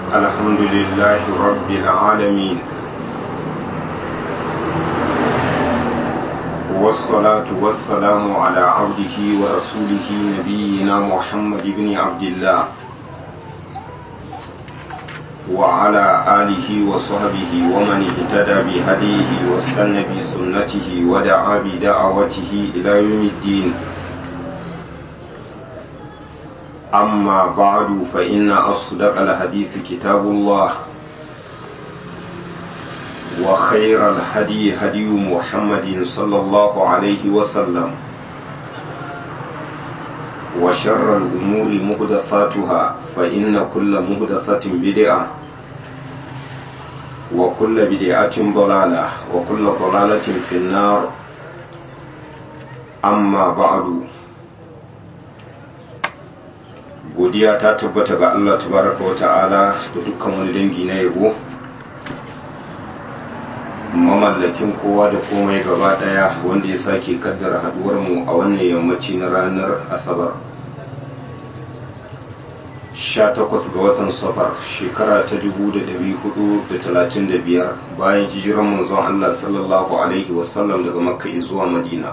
الحمد لله رب العالمين والصلاة والسلام على عبده ورسوله نبينا محمد بن عبد الله وعلى آله وصحبه ومن اهتدى بهديه واستنى بسنته ودعا بدعوته إلى يوم الدين أما بعد فإن أصدق الحديث كتاب الله وخير الهدي هدي محمد صلى الله عليه وسلم وشر الأمور مهدثاتها فإن كل مهدثة بدعة وكل بدعة ضلالة وكل ضلالة في النار أما بعد godiya ta tabbata ga Allah tabaraka wa ta'ala da dukkan wani dangi na yabo mamallakin kowa da komai gaba daya wanda ya sake kaddara haduwar mu a wannan yammaci na ranar asabar 18 ga watan safar shekara ta 1435 bayan hijiran manzon Allah sallallahu alaihi wasallam daga makka zuwa madina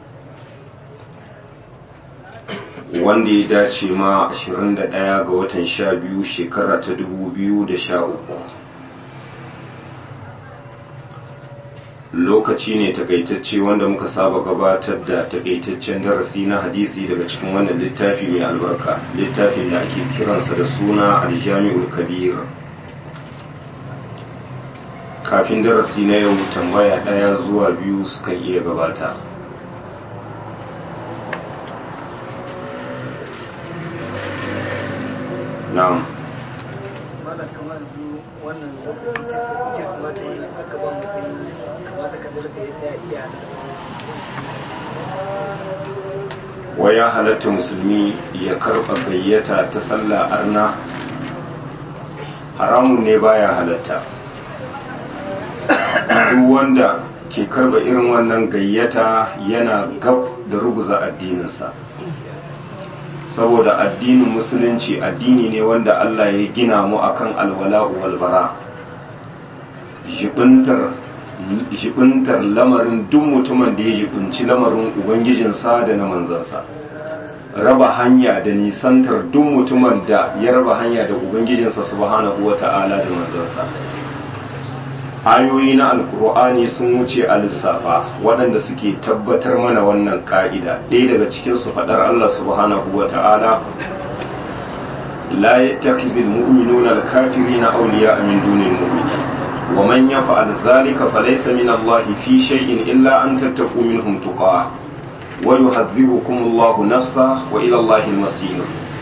wanda ya dace ma 21 ga watan 12 shekara ta 2013 lokaci ne takaitacce wanda muka saba gabatar da takaitaccen darasi na hadisi daga cikin wannan littafi mai albarka littafin da ake kiransa da suna aljami'ul kabir kafin darasi na yau tambaya ɗaya zuwa biyu suka iya gabata na'am mana kamar su wannan kirsimata yi aka ba mutum kamata ka dalga ya iya wa ya halatta musulmi ya karɓa gayyata ta sallah arna haramun ne baya halatta duk wanda ke karɓa irin wannan gayyata yana gab da ruguza addininsa saboda addinin musulunci addini ne wanda Allah ya gina mu akan alwala'u walbara jibintar lamarin duk mutumin da ya jibinci lamarin ubangijinsa da na manzansa raba hanya da nisantar duk mutumin da ya raba hanya da ubangijinsa subhanahu wata'ala da manzansa ayoyi na alkur'ani sun wuce a lissafa waɗanda suke tabbatar mana wannan ka'ida ɗaya daga cikinsu faɗar allah subhanahu wa ta'ala la yattakhidhul mu'minuna al-kafirina awliya'a min dunil mu'minin wa man yaf'al dhalika falaysa min allahi fi shay'in illa an tattaqu minhum tuqah wa yuhadhdhirukum allahu nafsa wa ila allahi al-masir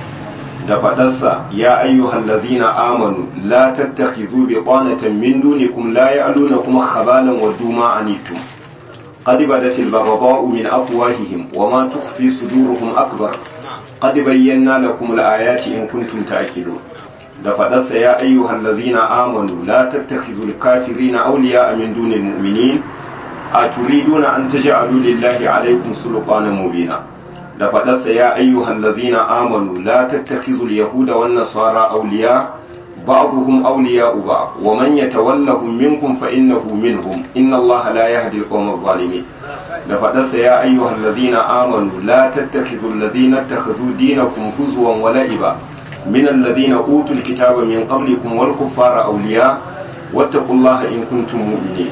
da faɗarsa ya ayyuhal ladhina amanu la tattakhidhu biqanatan min dunikum la ya'lunakum khabalan wa duma anittum qad badat al-baghdha'u min afwahihim wa ma tukhfi suduruhum akbar qad bayyana lakum al-ayati in kuntum ta'qilun da faɗarsa ya ayyuhal ladhina amanu la tattakhidhu al-kafirina awliya'a min dunil mu'minin aturiduna an taj'alu lillahi alaykum sulqanan mubina da faɗarsa ya ayyuhan lazina amanu la tattakhizul yahuda wan nasara awliya ba'dhum awliya'u ba'd wa man yatawallahum minkum fa innahu minhum inna allaha la yahdi al-qawma adh-dhalimin da faɗarsa ya ayyuhan lazina amanu la tattakhizul ladina ittakhadhu dinakum huzwan wa la'iba min alladhina utul kitaba min qablikum wal kuffara awliya wattaqullaha in kuntum mu'minin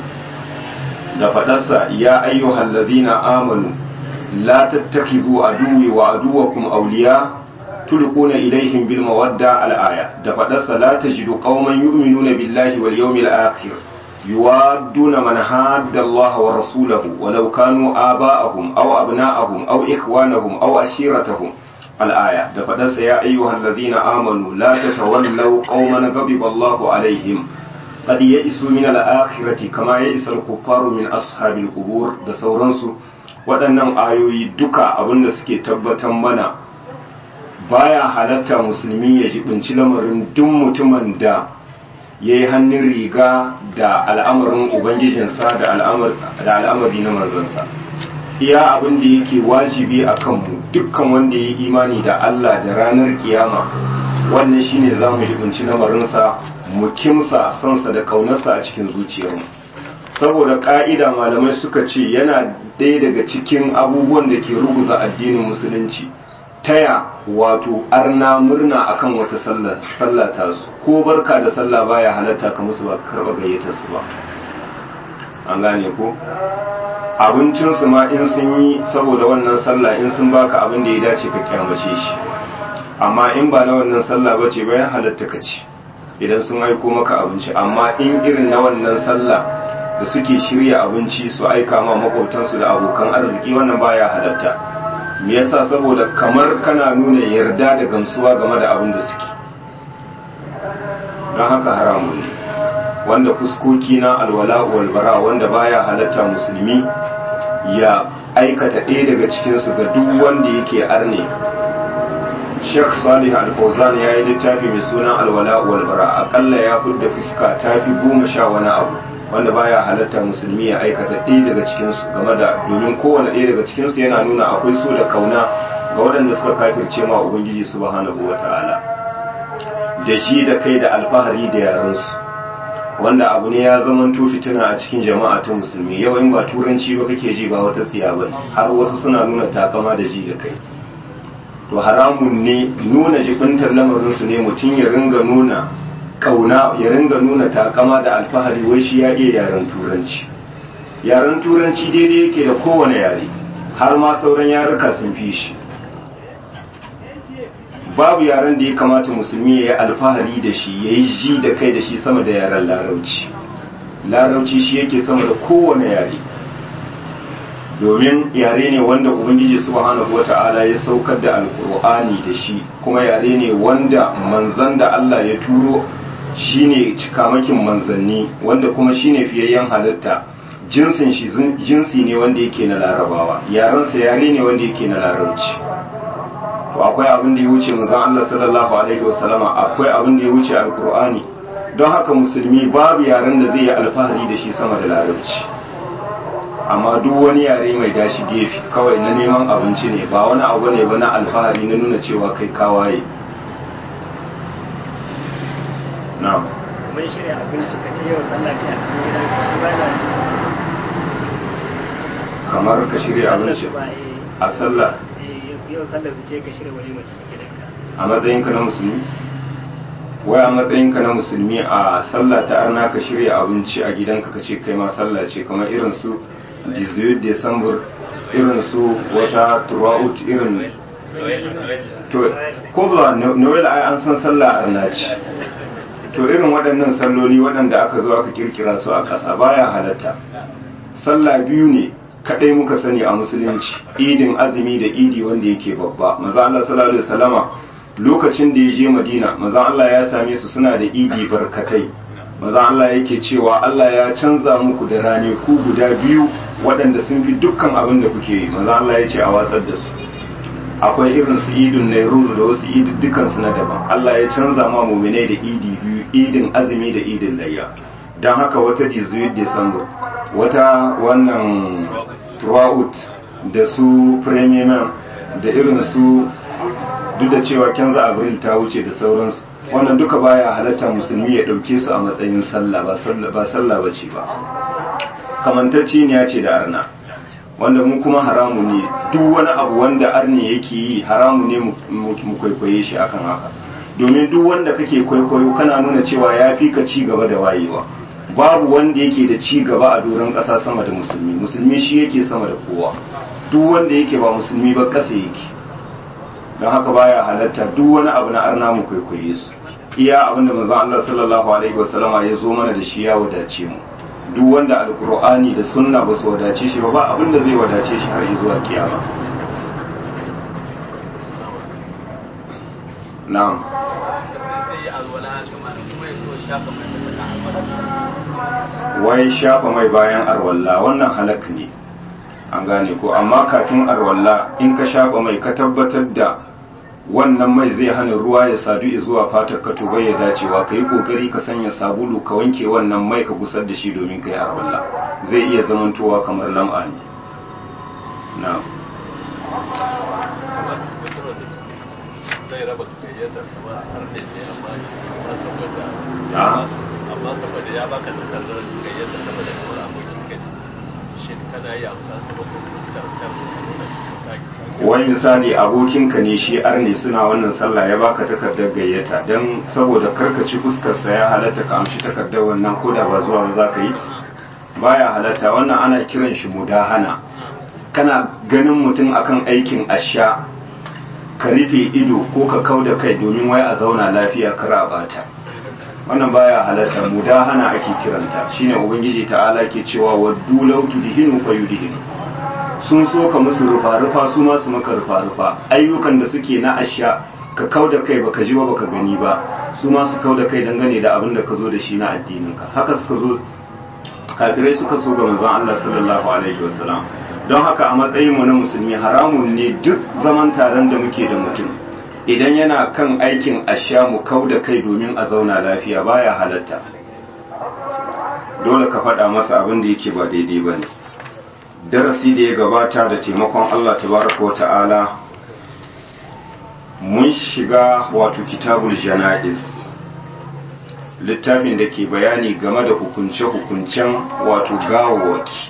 da faɗarsa ya ayyuhan lazina amanu لا تتخذوا عدوي وعدوكم أولياء تلقون إليهم بالمودة الآية دفدس لا تجد قوما يؤمنون بالله واليوم الآخر يوادون من حاد الله ورسوله ولو كانوا آباءهم أو أبناءهم أو إخوانهم أو أشيرتهم الآية دفدس يا أيها الذين آمنوا لا تتولوا قوما غضب الله عليهم قد يئسوا من الآخرة كما يئس الكفار من أصحاب القبور da sauransu waɗannan ayoyi duka abinda suke tabbatar mana baya halatta musulmi ya jibinci lamarin duk mutumin da ya yi hannun riga da al'amarin ubangijinsa da al'amari na manzansa iya abin da yake wajibi a kanmu dukkan wanda ya yi imani da Allah da ranar kiyama wannan shine za mu jibinci lamarinsa mu kimsa sansa da kaunarsa a cikin zuciyarmu saboda ka'ida malamai suka ce yana ɗaya daga cikin abubuwan da ke ruguza addinin musulunci taya wato arna murna akan wata sallah ta su ko barka da sallah baya halatta ka musu ba karɓa gayyatar su ba an gane ko abincinsu ma in sun yi saboda wannan sallah in sun baka abin da ya dace ka kyamace shi amma in ba na wannan sallah ba ce bayan halatta ka ci idan sun aiko maka abinci amma in irin na wannan sallah da suke shirya abinci su aika ma makwabtansu da abokan arziki wannan baya halatta me yasa saboda kamar kana nuna yarda da gamsuwa game da abin da suke don haka haramun ne wanda fuskoki na alwala walbara wanda baya halatta musulmi ya aikata ɗaya daga cikinsu ga duk wanda yake arne Sheikh Salih Al-Fawzan ya yi littafi mai suna Alwala walbara akalla ya fidda fuska ta fi goma sha wani abu wanda baya halatta musulmi ya aikata ɗaya daga cikinsu game da domin kowane ɗaya daga cikinsu yana nuna akwai so da kauna ga waɗanda suka kafirce ma Ubangiji subhanahu wa ta'ala da shi da kai da alfahari da yaransu wanda abu ne ya zama fitina a cikin jama'a ta musulmi yau in ba turanci ba kake ji ba wata tsiya ba har wasu suna nuna takama da ji da kai to haramun ne nuna jibintar lamarinsu ne mutum ya ringa nuna kauna ya ringa nuna takama da alfahari wai shi ya iya yaren turanci yaren turanci daidai yake da kowane yare har ma sauran yaruka sun fi shi babu yaren da ya kamata musulmi ya yi alfahari da shi ya yi ji da kai da shi sama da yaren larauci larauci shi yake sama da kowane yare domin yare ne wanda ubangiji subhanahu wata'ala ya saukar da alkur'ani da shi kuma yare ne wanda manzan da Allah ya turo shine cikamakin manzanni wanda kuma shine fiyayyen halitta jinsin shi jinsi ne wanda yake na larabawa yarensa yare ne wanda yake na larauci to akwai abin da ya wuce manzon Allah sallallahu alaihi wasallama akwai abin da ya wuce alkur'ani don haka musulmi babu yaren da zai yi alfahari da shi sama da larabci amma duk wani yare mai dashi gefe kawai na neman abinci ne ba wani abu ne ba na alfahari na nuna cewa kai kawaye na'am mun shirya abinci ka ce yau Allah ta cikin gidan ka shi ba na kamar ka shirya abinci a sallah yau sallar ce ka shirya wani mace cikin gidanka a matsayinka na musulmi wai a matsayinka na musulmi a sallah ta arna ka shirya abinci a gidanka ka ce kai ma sallah ce kamar irin su 18 December irin su wata throughout irin to ko ba Noel ai an san sallah arna ce to irin waɗannan salloli waɗanda aka zo aka kirkira su a ƙasa baya halatta sallah biyu ne kadai muka sani a musulunci idin azumi da idi wanda yake babba maza Allah sallallahu alaihi wasallama lokacin da ya je Madina maza Allah ya same su suna da idi barkatai maza Allah yake cewa Allah ya canza muku da rane ku guda biyu waɗanda sun fi dukkan abin da kuke yi maza Allah ya ce a watsar da su akwai irin su idin Nairuz da wasu idi dukkan su na daban Allah ya canza ma mu'minai da idi biyu idin azumi da idin layya dan haka wata 18 December wata wannan throughout da su premium da irin su duk da cewa kenza abril ta wuce da sauransu wannan duka baya halatta musulmi ya dauke su a matsayin sallah ba sallah ba sallah bace ba kamantacci ne ya ce da arna wanda mu kuma haramu ne duk wani abu wanda arni yake yi haramu ne mu kwaikwaye shi akan haka domin duk wanda kake kwaikwayo kana nuna cewa ya fi ka ci gaba da wayewa babu wanda yake da ci gaba a doron ƙasa sama da musulmi musulmi shi yake sama da kowa duk wanda yake ba musulmi ba ƙasa yake don haka baya halatta duk wani abu na arna mu kwaikwaye su iya abinda manzon Allah sallallahu alaihi wasallama ya zo mana da shi ya wadace mu duk wanda alqur'ani da sunna ba su wadace shi ba ba abin da zai wadace shi har zuwa kiyama na'am wai shafa mai bayan arwalla wannan halak ne an gane ko amma kafin arwalla in ka shafa mai ka tabbatar da wannan mai zai hana ruwa ya sadu zuwa fatar ka to bai ya dacewa ka yi kokari ka sanya sabulu ka wanke wannan mai ka gusar da shi domin ka yi arwalla zai iya zamantowa kamar lam'a ne na gayyatar kamar har ne sai amma amma saboda Ah. amma saboda ya baka takardar gayyatar saboda kamar abokin ka ne shin kana yi amsa saboda fuskar kan wai misali abokinka ne shi arne suna wannan sallah ya baka takardar gayyata don saboda karkaci fuskarsa ya halatta ka amshi takardar wannan koda ba zuwa ba za ka yi baya halatta wannan ana kiran shi mudahana kana ganin mutum akan aikin asha ka rufe ido ko ka kau da kai domin wai a zauna lafiya kar a bata wannan baya halatta mudahana ake kiranta shine ubangiji ta'ala ke cewa waddu law tudhinu fayudhinu sun so ka musu rufa-rufa su ma su maka rufa-rufa ayyukan da suke na asha ka kau da kai baka ji ba baka gani ba su ma su kau da kai dangane da abin da ka zo da shi na addininka haka suka zo kafirai suka so ga manzon Allah sallallahu alaihi wasallam don haka a matsayin mu na musulmi haramun ne duk zaman taron da muke da mutum idan yana kan aikin asha mu kau da kai domin a zauna lafiya baya halatta dole ka faɗa masa abin da yake ba daidai ba ne darasi da ya gabata da taimakon Allah tabaraka wata'ala mun shiga wato kitabul jana'iz littafin da ke bayani game da hukunce-hukuncen wato gawawaki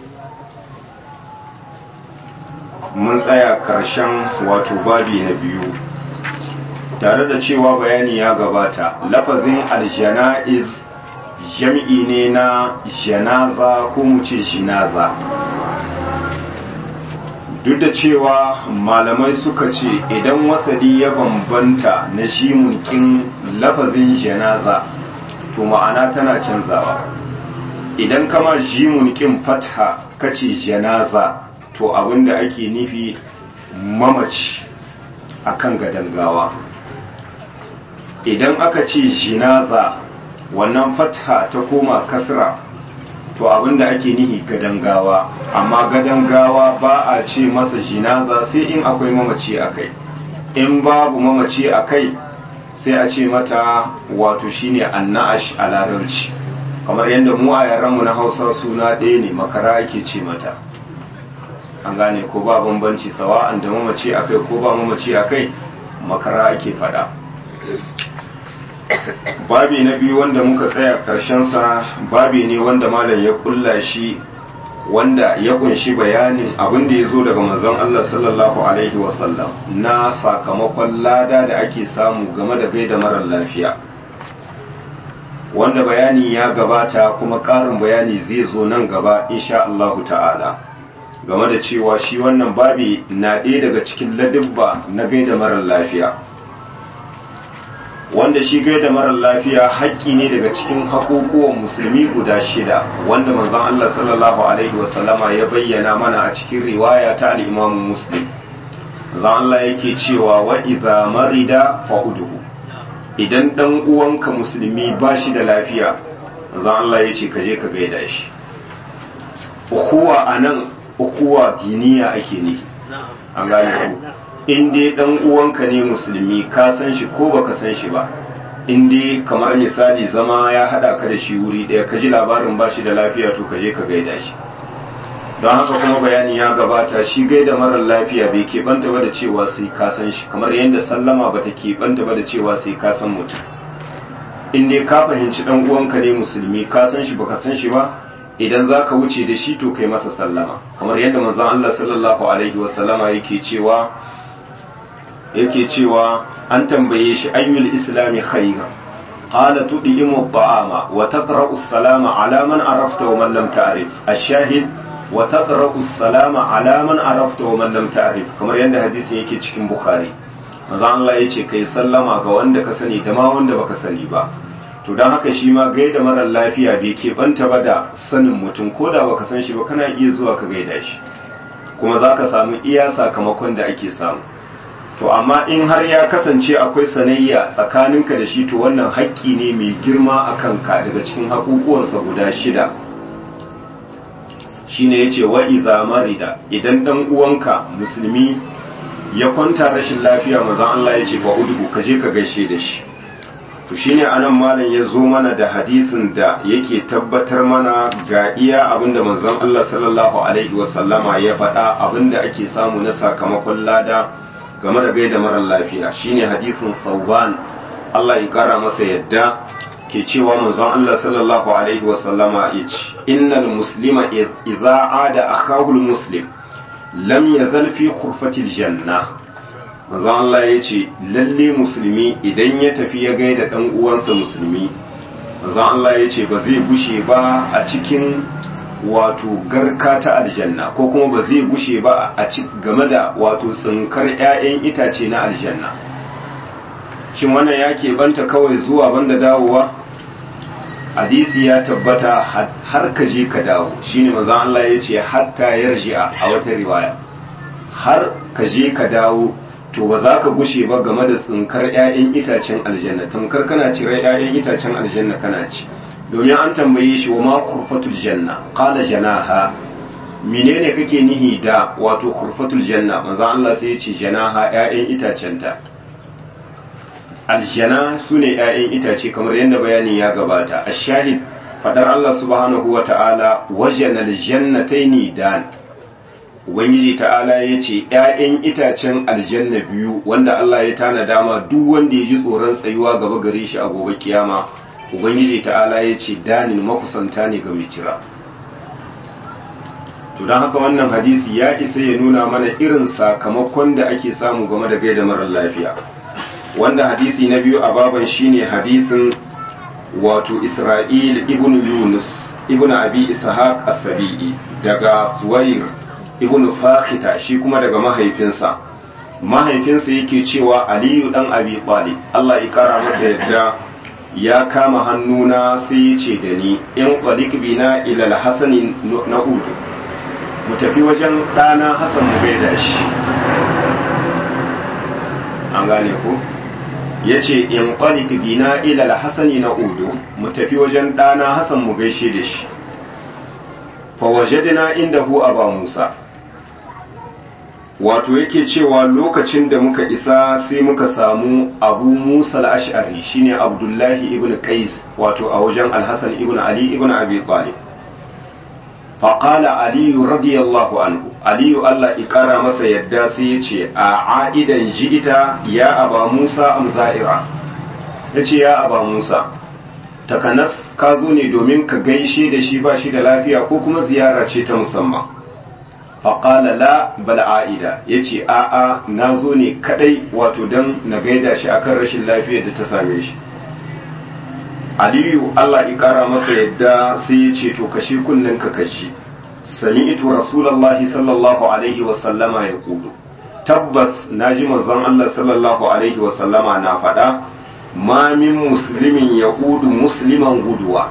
mun tsaya karshen wato babi na biyu tare da cewa bayani ya gabata lafazin aljana'iz jam'i ne na janaza ko mu ce jinaza duk da cewa malamai suka ce idan wasali ya bambanta na shimunkin lafazin janaza to ma'ana tana canzawa idan kama jimunkin fatha kace janaza to abinda ake nufi mamaci akan gadon gawa idan aka ce jinaza wannan fatha ta koma kasra to abinda ake nihi gadon gawa amma gadon gawa ba a ce masa jinaza sai in akwai mamaci a kai in babu mamaci a kai sai a ce mata wato shine anna'ash a larabci kamar yadda mu a yaranmu na hausa suna ɗaya ne makara ake ce mata an gane ko ba bambanci sawa'an da mamaci a kai ko ba mamaci a kai makara ake faɗa babi na biyu wanda muka tsaya sa babi ne wanda malam ya kulla shi wanda ya kunshi bayanin abin da ya zo daga manzon Allah sallallahu alaihi wasallam na sakamakon lada da ake samu game da gaida marar lafiya wanda bayani ya gabata kuma ƙarin bayani zai zo nan gaba insha Allahu ta'ala game da cewa shi wannan babi na ɗaya daga cikin ladibba na gaida marar lafiya wanda shi gaida marar lafiya haƙƙi ne daga cikin haƙoƙuwan musulmi guda shida wanda manzon Allah sallallahu alaihi wasallama ya bayyana mana a cikin riwaya ta al-Imam Muslim manzon Allah yake cewa wa idza marida fa'uduhu idan dan uwanka musulmi ba shi da lafiya manzon Allah yace ka je ka gaida shi ukuwa anan ukuwa diniya ake ne an gane ku in dai dan uwanka ne musulmi ka san shi ko baka san shi ba in dai kamar misali zama ya hada ka da shi wuri daya ka ji labarin ba shi da lafiya to ka je ka gaida shi don haka kuma bayani ya gabata shi gaida marar lafiya bai keɓanta ba da cewa sai ka san shi kamar yadda sallama ba ta keɓanta ba da cewa sai ka san mutum in dai ka fahimci dan uwanka ne musulmi ka san shi baka san shi ba idan za ka wuce da shi to kai masa sallama kamar yadda manzon Allah sallallahu alaihi wasallama yake cewa yake cewa an tambaye shi ayyul islami khayra qala tud'imu at-ta'ama wa taqra'u as-salama ala man arafta wa man lam ta'rif ash-shahid wa taqra'u as-salama ala man arafta wa man lam ta'rif kamar yadda hadisin yake cikin bukhari manzo Allah yace kai sallama ga wanda ka sani da ma wanda baka sani ba to dan haka shi ma gaida marar lafiya bai ke banta ba da sanin mutum ko da baka san shi ba kana iya zuwa ka gaida shi kuma zaka samu iya sakamakon da ake samu to amma in har ya kasance akwai sanayya tsakaninka da shi to wannan haƙƙi ne mai girma a kanka daga cikin haƙuƙuwansa guda shida shine yace wa idza marida idan dan uwanka musulmi ya kwanta rashin lafiya manzon Allah yace fa udhu ka je ka gaishe da shi to shine anan malam ya zo mana da hadisin da yake tabbatar mana ga iya abinda manzon Allah sallallahu alaihi wasallama ya faɗa abinda ake samu na sakamakon lada game da gaida marar lafiya shine hadisin sauban Allah ya kara masa yadda ke cewa manzon Allah sallallahu alaihi wa sallama yace innal muslima idza ada akahu muslim lam yazal fi khurfatil janna manzon Allah yace lalle musulmi idan ya tafi ya gaida dan uwansa musulmi manzon Allah yace ba zai gushe ba a cikin wato garka ta aljanna ko kuma ba zai gushe ba a game da wato tsinkar 'ya'yan itace na aljanna shin wannan ya keɓanta kawai zuwa banda dawowa hadisi ya tabbata har ka je ka dawo shine manzon Allah ya ce hatta yarji'a a wata riwaya har ka je ka dawo to ba za ka gushe ba game da tsinkar 'ya'yan itacen aljanna tamkar kana cire 'ya'yan itacen aljanna kana ci domin an tambaye shi wa ma kurfatul janna qala janaha menene kake nihi da wato kurfatul janna manzo Allah sai ya ce janaha ƴaƴan itacenta aljana sune ƴaƴan itace kamar yadda bayani ya gabata ash-shahid fadar Allah subhanahu wata'ala wajana aljannataini dan ubangiji ta'ala ya ce ƴaƴan itacen aljanna biyu wanda Allah ya tana dama duk wanda ya ji tsoron tsayuwa gaba gare shi a gobe kiyama ubangiji ta'ala ya ce danin makusanta ne ga mai cira to don haka wannan hadisi ya isa ya nuna mana irin sakamakon da ake samu game da gaida marar lafiya wanda hadisi na biyu a baban shine hadisin wato isra'il ibn yunus ibn abi ishaq as-sabi'i daga suwair ibn fakhita shi kuma daga mahaifinsa mahaifinsa yake cewa aliyu dan abi talib Allah ya kara masa yadda ya kama hannuna sai ya ce da ni in ƙwalik bina ilal hasani na udu mu tafi wajen ɗana hasan mu gaida shi an gane ku ya ce in ƙwalik bina ilal hasani na udu mu tafi wajen ɗana hasan mu gaishe da shi fawajadina inda hu aba musa wato yake cewa lokacin da muka isa sai muka samu abu musa al-ash'ari shine abdullahi ibn qais wato a wajen al-hasan ibn ali ibn abi talib faqala ali radiyallahu anhu ali Allah ikara masa yadda sai yace a aidan ji'ita ya aba musa am za'ira yace ya aba musa takanas ka zo ne domin ka gaishe da shi ba shi da lafiya ko kuma ziyara ce ta musamman faƙala la bal a'ida ya ce a'a na zo ne kadai wato don na gaida shi akan rashin lafiyar da ta same shi aliyu allah ya ƙara masa yadda sai ya ce to kashe kunnen ka kashi sami ito rasulallah sallallahu alaihi wasallama ya kudu tabbas na ji manzon allah sallallahu alaihi wasallama na faɗa ma min musulmin ya kudu musliman guduwa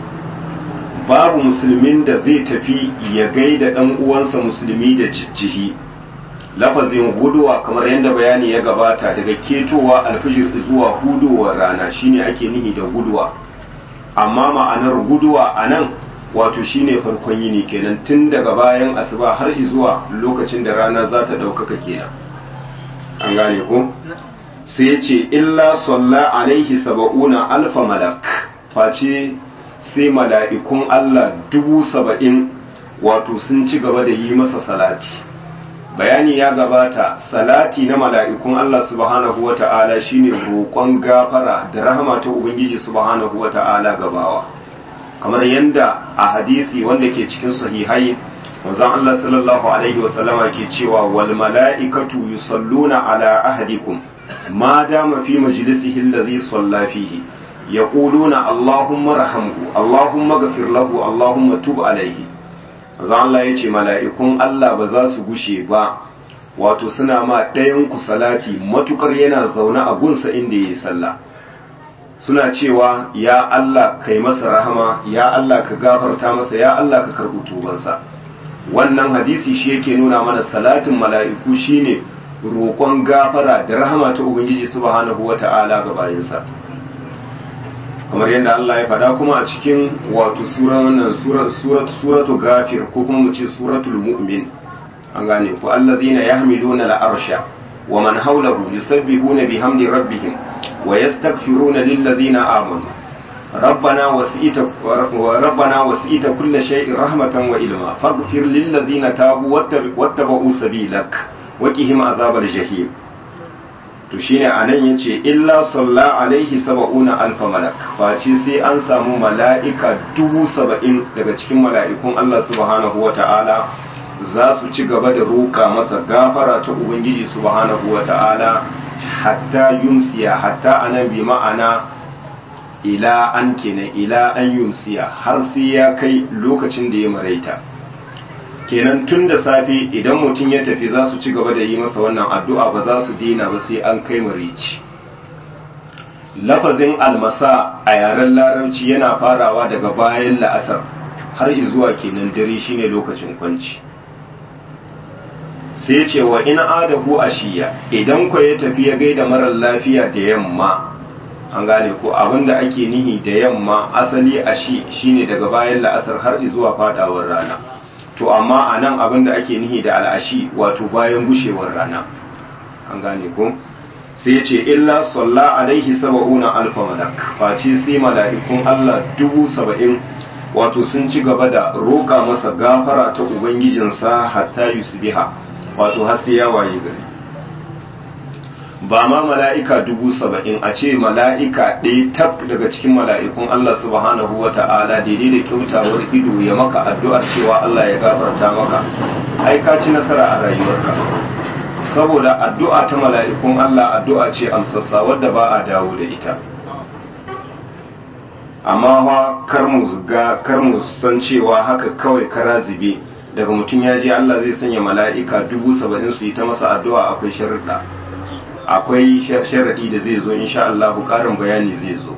babu musulmin da zai tafi ya gaida ɗan uwansa musulmi da jijjihi lafazin guduwa kamar yadda bayani ya gabata daga ketowa alfijir zuwa hudowar rana shine ake nihi da guduwa amma ma'anar guduwa a nan wato shine farkon yini kenan tun daga bayan asuba har zuwa lokacin da rana za ta ɗaukaka kenan an gane ko sai ya ce illa salla alaihi saba'una alfa malak face sai mala'ikun Allah dubu saba'in wato sun ci gaba da yi masa salati bayani ya gabata salati na mala'ikun Allah subhanahu wa ta'ala shine roƙon gafara da rahama ta Ubangiji subhanahu wa ta'ala gabawa kamar yadda a hadisi wanda ke cikin sahihai manzon Allah sallallahu alaihi wa sallama ke cewa wal mala'ikatu yusalluna ala ahadikum ma dama fi majlisihi allazi salla fihi يقولون اللهم رحمه اللهم اغفر له اللهم تب عليه zan Allah ya ce mala'ikun Allah ba za su gushe ba wato suna ma ɗayan ku salati matukar yana zaune a gunsa inda ya yi sallah suna cewa ya Allah kai masa rahama ya Allah ka gafarta masa ya Allah ka karɓi tubansa wannan hadisi shi yake nuna mana salatin mala'iku shine roƙon gafara da rahama ta ubangiji subhanahu wata'ala ga bayinsa kamar yadda Allah ya faɗa kuma a cikin wato sura wannan surat suratu gafir ko kuma mu ce suratul mu'min an gane ko allazina yahmiluna al-arsha wa man hawlahu yusabbihuna bihamdi rabbihim wa yastaghfiruna lillazina amanu ربنا وسئت ربنا وسئت كل شيء رحمة وإلما فاغفر للذين تابوا واتبعوا سبيلك وقهم عذاب الجحيم to shine anan yace illa salla alaihi saba'una alfa malak face sai an samu mala'ika dubu saba'in daga cikin mala'ikun Allah subhanahu wa ta'ala za su ci gaba da roƙa masa gafara ta ubangiji subhanahu wa ta'ala hatta yumsiya hatta anan bi ma'ana ila an kenan ila an yumsiya har sai ya kai lokacin da ya maraita kenan tun da safe idan mutum ya tafi za su ci gaba da yi masa wannan addu'a ba za su dina ba sai an kai marici lafazin almasa a yaren larabci yana farawa daga bayan la'asar har zuwa kenan dare shine lokacin kwanci sai ce wa in adahu ashiya idan ku ya tafi ya gaida marar lafiya da yamma an gane ko abinda ake nihi da yamma asali ashi shine daga bayan la'asar har zuwa fadawar rana to amma a nan abin da ake nihi da al'ashi wato bayan gushewar rana an gane ko sai ce illa salla alaihi saba'una alfa malak face sai mala'ikun Allah dubu saba'in wato sun ci gaba da roƙa masa gafara ta ubangijinsa hatta yusbiha wato har sai ya waye gari ba ma mala'ika dubu saba'in a ce mala'ika ɗaya tab daga cikin mala'ikun Allah subhanahu wa ta'ala daidai da kyautawar ido ya maka addu'ar cewa Allah ya gafarta maka ai ka ci nasara a rayuwarka saboda addu'a ta mala'ikun Allah addu'a ce amsassa wadda ba a dawo da ita amma fa kar mu ga kar mu san cewa haka kawai kara zube daga mutum ya je Allah zai sanya mala'ika dubu saba'in su yi ta masa addu'a akwai sharuɗa akwai sharaɗi da zai zo insha Allah ƙarin bayani zai zo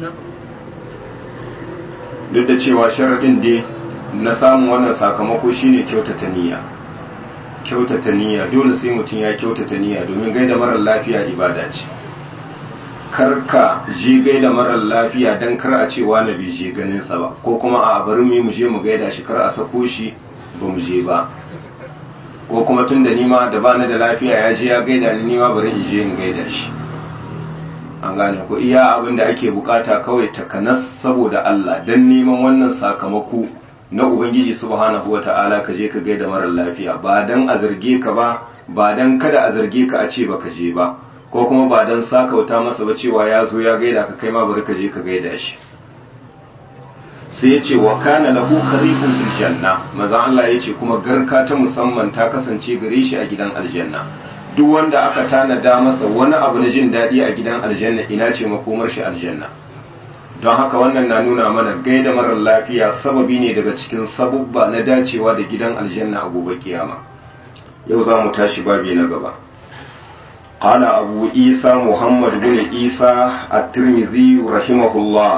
duk da cewa sharaɗin dai na samun wannan sakamako shine kyautata niyya kyautata niyya dole sai mutum ya kyautata niyya domin gaida marar lafiya ibada ce kar ka je gaida marar lafiya dan kar a ce wani bai je ganin sa ba ko kuma a bari mu mu je mu gaida shi kar a sako shi ba mu je ba ko kuma tun da nima da ba ni da lafiya ya je ya gaida ni nima bari in je in gaida shi an gane ko iya abin da ake bukata kawai takanas saboda Allah dan neman wannan sakamako na ubangiji subhanahu wata'ala ka je ka gaida marar lafiya ba dan a zarge ka ba ba dan kada a zarge ka a ce baka je ba ko kuma ba dan sakauta masa ba cewa ya zo ya gaida ka kai ma bari ka je ka gaida shi sai ya ce wa kana lahu kharifun fil janna maza Allah ya ce kuma garka ta musamman ta kasance gare shi a gidan aljanna duk wanda aka tanada masa wani abu na jin daɗi a gidan aljanna ina ce makomar shi aljanna don haka wannan na nuna mana gaida marar lafiya sababi ne daga cikin sabubba na dacewa da gidan aljanna a gobe kiyama yau za mu tashi babi na gaba قال أبو عيسى محمد بن عيسى الترمذي رحمه الله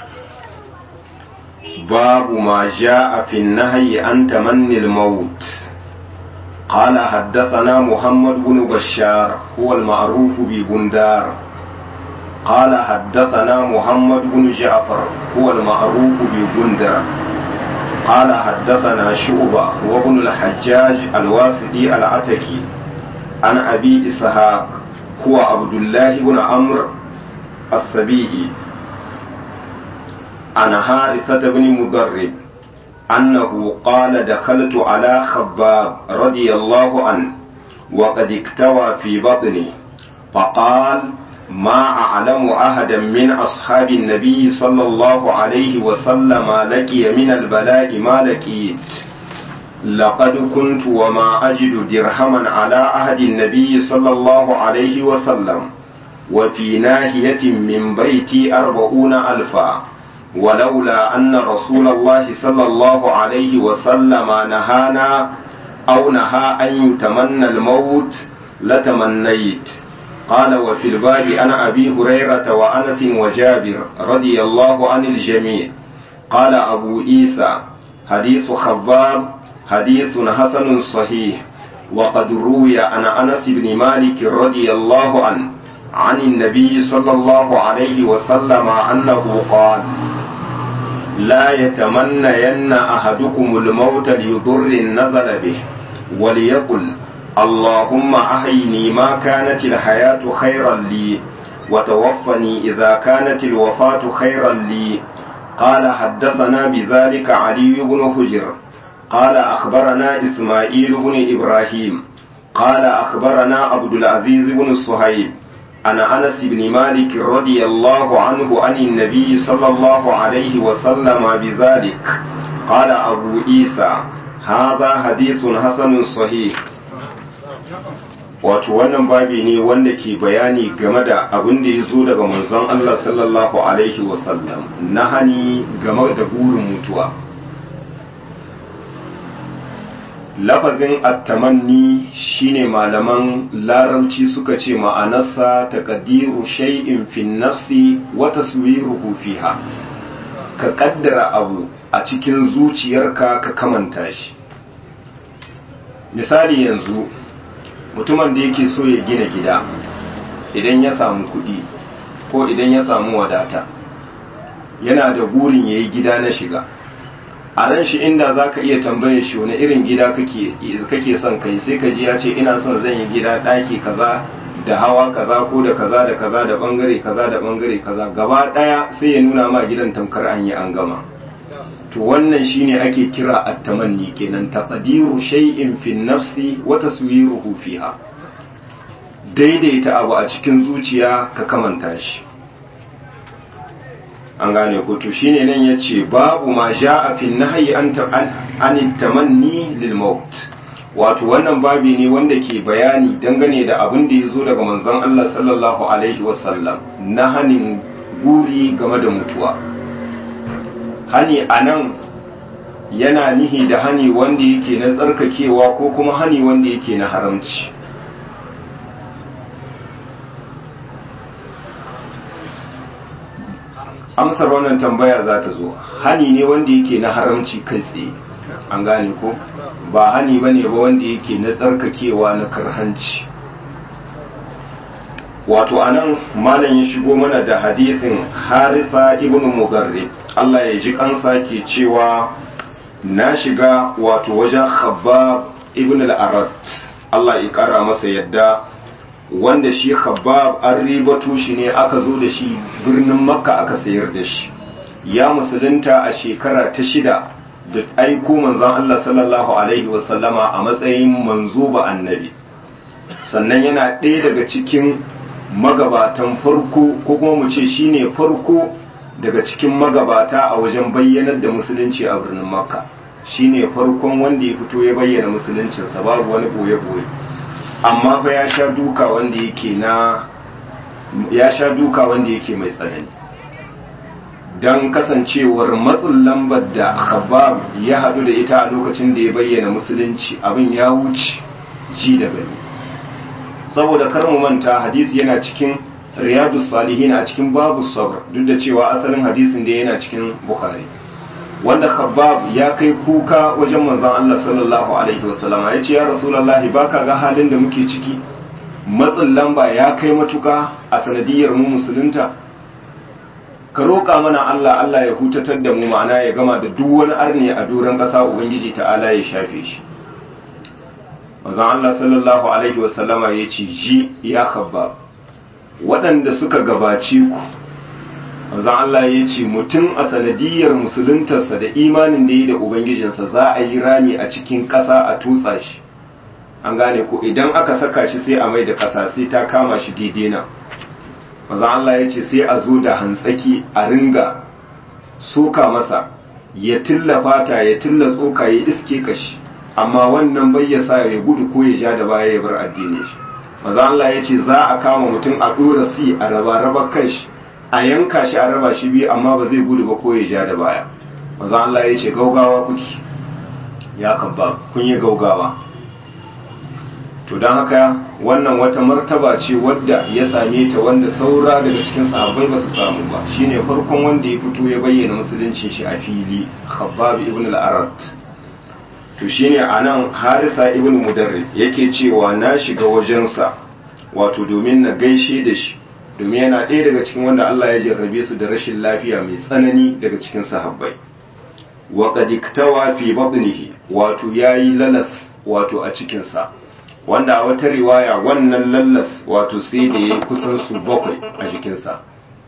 باب ما جاء في النهي عن تمني الموت قال حدثنا محمد بن بشار هو المعروف ببندار قال حدثنا محمد بن جعفر هو المعروف ببندر قال حدثنا شعبة وابن الحجاج الواسطي العتكي عن أبي إسحاق هو عبد الله بن عمرو السبيعي عن حارثة بن مضرب أنه قال دخلت على خباب رضي الله عنه وقد اكتوى في بطني فقال ما أعلم أحدا من أصحاب النبي صلى الله عليه وسلم لقي من البلاء ما لقيت لقد كنت وما أجد درهما على عهد النبي صلى الله عليه وسلم وفي ناحية من بيتي أربعون ألفا ولولا أن رسول الله صلى الله عليه وسلم نهانا أو نهى أن يتمنى الموت لتمنيت قال وفي الباب أنا أبي هريرة وأنس وجابر رضي الله عن الجميع قال أبو عيسى حديث خباب حديث حسن صحيح وقد روي عن أنس بن مالك رضي الله عنه عن النبي صلى الله عليه وسلم أنه قال لا يتمنين أحدكم الموت لضر نزل به وليقل اللهم أحيني ما كانت الحياة خيرا لي وتوفني إذا كانت الوفاة خيرا لي قال حدثنا بذلك علي بن حجر قال أخبرنا إسماعيل بن إبراهيم قال أخبرنا عبد العزيز بن صهيب عن أنس بن مالك رضي الله عنه عن النبي صلى الله عليه وسلم بذلك قال أبو عيسى هذا حديث حسن صحيح wato wannan babi ne wanda ke bayani game da abin da ya zo daga manzon Allah sallallahu alaihi wasallam na hani game da burin mutuwa lafazin attamanni shine malaman larabci suka ce ma'anarsa taqdiru shay'in fi nafsi wa taswiruhu fiha ka kaddara abu a cikin zuciyarka ka kamanta shi misali yanzu mutumin da yake so ya gina gida idan ya samu kuɗi ko idan ya samu wadata yana da burin ya yi gida na shiga a ran shi inda za ka iya tambayar shi wani irin gida kake son kai sai ka ji ya ce ina son zan yi gida ɗaki kaza da hawa kaza ko da kaza da kaza da bangare kaza da bangare kaza gaba ɗaya sai ya nuna ma gidan tamkar an yi an gama to wannan shine ake kira at-tamanni kenan taqdiru shay'in fi nafsi wa taswiruhu fiha daidaita abu a cikin zuciya ka kamanta shi an gane ko to shine nan yace babu ma ja'a fi nahyi an an tamanni lil maut wato wannan babi ne wanda ke bayani dangane da abin da yazo daga manzon Allah sallallahu alaihi wasallam na hanin guri game da mutuwa hani anan yana nihi da hani wanda yake na tsarkakewa ko kuma hani wanda yake na haramci amsar wannan tambaya za ta zo hani ne wanda yake na haramci kai tsaye an gane ko ba hani ba ne ba wanda yake na tsarkakewa na karhanci wato anan malam ya shigo mana da hadisin harisa ibn mugarrib Allah ya ji kansa ke cewa na shiga wato wajen khabbab ibn al-arad Allah ya kara masa yadda wanda shi khabbab an ribato shi ne aka zo da shi birnin makka aka sayar da shi ya musulunta a shekara ta shida da aiko manzon Allah sallallahu alaihi wasallama a matsayin manzo ba annabi sannan yana ɗaya daga cikin magabatan farko ko kuma mu ce shine farko daga cikin magabata a wajen bayyanar da musulunci a birnin makka shine farkon wanda ya fito ya bayyana musuluncinsa babu wani boye-boye amma fa ya sha duka wanda yake na ya sha duka wanda yake mai tsanani don kasancewar matsin lambar da khabab ya haɗu da ita a lokacin da ya bayyana musulunci abin ya wuce ji da gani saboda kar mu manta hadisi yana cikin riyadu salihin a cikin babu sabr duk da cewa asalin hadisin da yana cikin bukhari wanda khabbab ya kai kuka wajen manzon Allah sallallahu alaihi wasallam ya ce ya rasulullahi baka ga halin da muke ciki matsin lamba ya kai matuka a sanadiyar mu musulunta ka roƙa mana Allah Allah ya hutatar da mu ma'ana ya gama da duk wani arni a doron ƙasa ubangiji ta'ala ya shafe shi manzon Allah sallallahu alaihi wasallama ya ce ji ya khabbab waɗanda suka gabace ku manzon Allah ya ce mutum a sanadiyar musuluntarsa da imanin da yi da ubangijinsa za a yi rami a cikin ƙasa a tutsa shi an gane ko idan aka saka shi sai a mai da ƙasa sai ta kama shi daidai nan manzon Allah ya ce sai a zo da hantsaki a ringa soka masa ya tilla fata ya tilla tsoka ya iske kashi amma wannan bai ya sa ya gudu ko ya ja da baya ya bar addinin shi manzon Allah ya ce za a kama mutum a ɗora si a raba raba kan shi a yanka shi a raba shi biyu amma ba zai gudu ba ko ya ja da baya maza Allah ya ce gaugawa kuki ya kabba kun yi gaugawa to don haka wannan wata martaba ce wadda ya same ta wanda saura daga cikin sahabbai ba su samu ba shine farkon wanda ya fito ya bayyana musuluncin shi a fili khabbab ibn al-arat to shine anan harisa ibn mudarrib yake cewa na shiga wajensa wato domin na gaishe da shi domin yana ɗaya daga cikin wanda Allah ya jarrabe su da rashin lafiya mai tsanani daga cikin sahabbai wa qad iktawa fi batnihi wato yayi lalas wato a cikin sa wanda a wata riwaya wannan lalas wato sai da yayi kusan su bakwai a jikin sa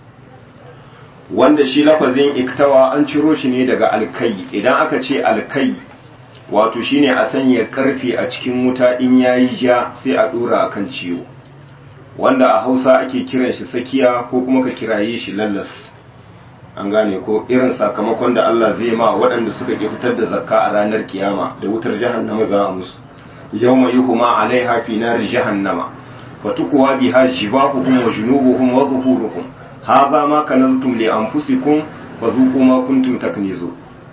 wanda shi lafazin iktawa an ciro shi ne daga alkai idan aka ce alkai wato shine a sanya karfe a cikin wuta in yayi ja sai a dora akan ciwo wanda a hausa ake kiran shi sakiya ko kuma ka kiraye shi lallas an gane ko irin sakamakon da Allah zai ma waɗanda suka ƙi fitar da zakka a ranar kiyama da wutar jahannama za a musu yawma yuhuma alaiha fi nari jahannama fatukuwa biha jibahuhum wa junubuhum wa zuhuruhum hadha ma kanaztum li anfusikum fa zuqu ma kuntum taknizun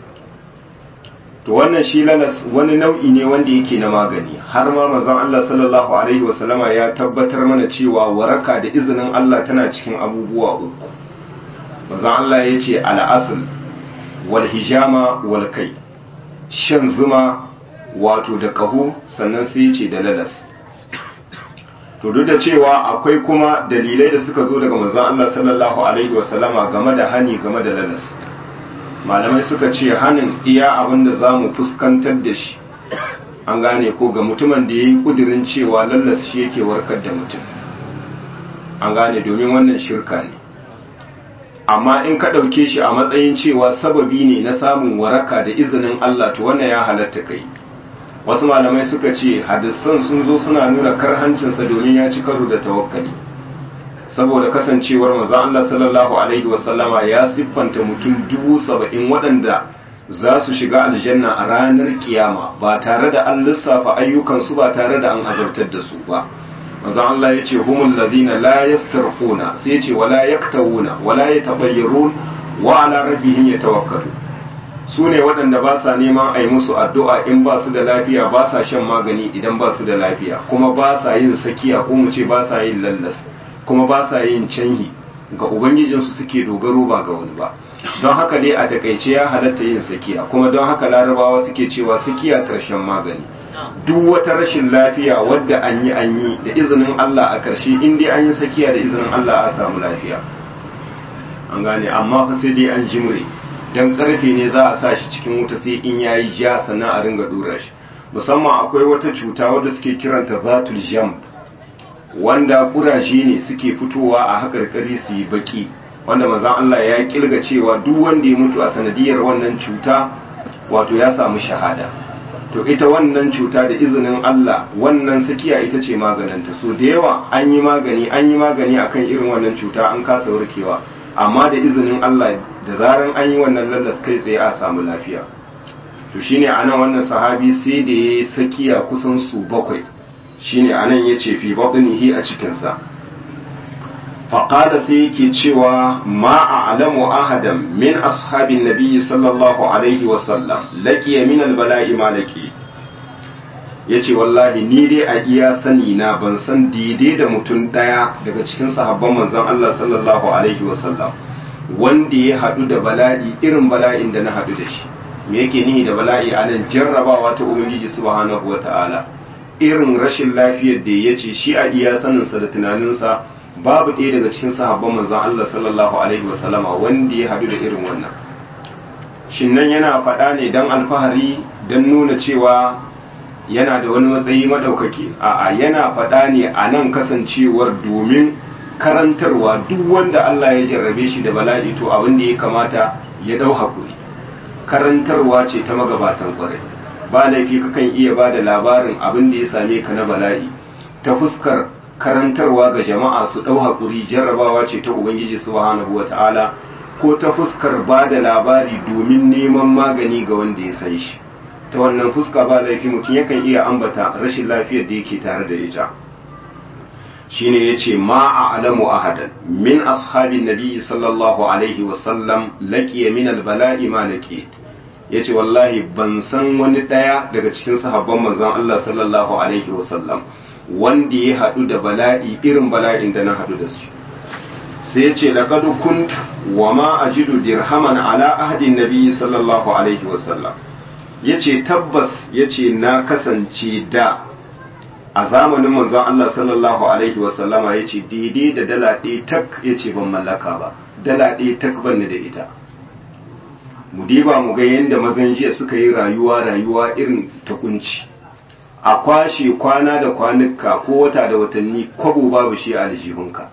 to wannan shi lalas wani nau'i ne wanda yake na magani har ma manzon Allah sallallahu alaihi wasallama ya tabbatar mana cewa waraka da izinin Allah tana cikin abubuwa uku manzon Allah ya ce al'asl wal hijama wal kai shan zuma wato da kaho sannan sai ya ce da lalas to duk da cewa akwai kuma dalilai da suka zo daga manzon Allah sallallahu alaihi wasallama game da hani game da lalas malamai suka ce hanin iya abin da za mu fuskantar da shi an gane ko ga mutumin da ya yi kudirin cewa lallas shi yake warkar da mutum an gane domin wannan shirka ne amma in ka ɗauke shi a matsayin cewa sababi ne na samun waraka da izinin Allah to wannan ya halatta kai wasu malamai suka ce hadisan sun zo suna nuna karhancinsa domin ya ci karo da tawakkali saboda kasancewar manzon Allah sallallahu alaihi wasallama ya siffanta mutum dubu saba'in waɗanda za su shiga aljanna a ranar kiyama ba tare da an lissafa ayyukansu ba tare da an azabtar da su ba manzon Allah ya ce humul ladina la yastarquna sai ya ce wala yaktawuna wala yatabayyarun wa ala rabbihim yatawakkalu su ne waɗanda ba sa neman a yi musu addu'a in ba su da lafiya ba sa shan magani idan ba su da lafiya kuma ba sa yin sakiya ko mu ce ba sa yin lallas kuma ba sa yin canhi ga ubangijinsu suke dogaro ba ga wani ba don haka dai a takaice ya halatta yin sakiya kuma don haka larabawa suke cewa sakiya karshen magani duk wata rashin lafiya wadda an yi an yi da izinin Allah a karshe in dai an yi sakiya da izinin Allah a samu lafiya an gane amma fa sai dai an jimre dan karfe ne za a sa shi cikin wuta sai in yayi ja sannan a ringa dora shi musamman akwai wata cuta wadda suke kiranta zatul jamb wanda kuraje ne suke fitowa a haƙarƙari su yi baki wanda mazan Allah ya kilga cewa duk wanda ya mutu a sanadiyar wannan cuta wato ya samu shahada to ita wannan cuta da izinin Allah wannan sakiya ita ce maganinta so da yawa an yi magani an yi magani akan irin wannan cuta an kasa warkewa amma da izinin Allah da zaran an yi wannan lallas kai tsaye a samu lafiya to shine anan wannan sahabi sai da ya sakiya kusan su bakwai shine anan yace fi batnihi a cikinsa faqala sai yake cewa ma a'lamu ahadan min ashabin nabiyyi sallallahu alaihi wa sallam laqiya min albala'i ma laqi yace wallahi ni dai a iya sani na ban san daidai da mutum daya daga cikin sahabban manzon Allah sallallahu alaihi wa sallam wanda ya hadu da bala'i irin bala'in da na hadu da shi me yake nihi da bala'i anan jarrabawa ta ubangiji subhanahu wa ta'ala irin rashin lafiyar da ya ce shi a iya saninsa da tunaninsa babu ɗaya daga cikin sahabban manzon Allah sallallahu alaihi wasallama wanda ya haɗu da irin wannan shin nan yana faɗa ne don alfahari don nuna cewa yana da wani matsayi maɗaukaki a'a yana faɗa ne a nan kasancewar domin karantarwa duk wanda Allah ya jarrabe shi da bala'i to abin da ya kamata ya ɗau haƙuri karantarwa ce ta magabatan ƙwarai ba laifi kakan iya ba da labarin abin da ya same ka na bala'i ta fuskar karantarwa ga jama'a su ɗau haƙuri jarrabawa ce ta ubangiji subhanahu wata'ala ko ta fuskar ba da labari domin neman magani ga wanda ya san shi ta wannan fuska ba laifi mutum yakan iya ambata rashin lafiyar da yake tare da ita shine yace ma a'lamu ahadan min ashabin nabi sallallahu alaihi wasallam laqiya min al-bala'i ma laqiyat ya ce wallahi ban san wani ɗaya daga cikin sahabban manzon Allah sallallahu alaihi wasallam wanda ya haɗu da bala'i irin bala'in da na haɗu da su sai ya ce laqad kuntu wa ma ajidu dirhaman ala ahadin nabi sallallahu alaihi wasallam yace tabbas yace na kasance da a zamanin manzon Allah sallallahu alaihi wasallama yace daidai da dala ɗaya tak yace ban mallaka ba dala ɗaya tak ban da ita mu diba mu ga yadda mazan jiya suka yi rayuwa rayuwa irin ta kunci a kwashe kwana da kwanuka ko wata da watanni kwabo babu shi a aljihunka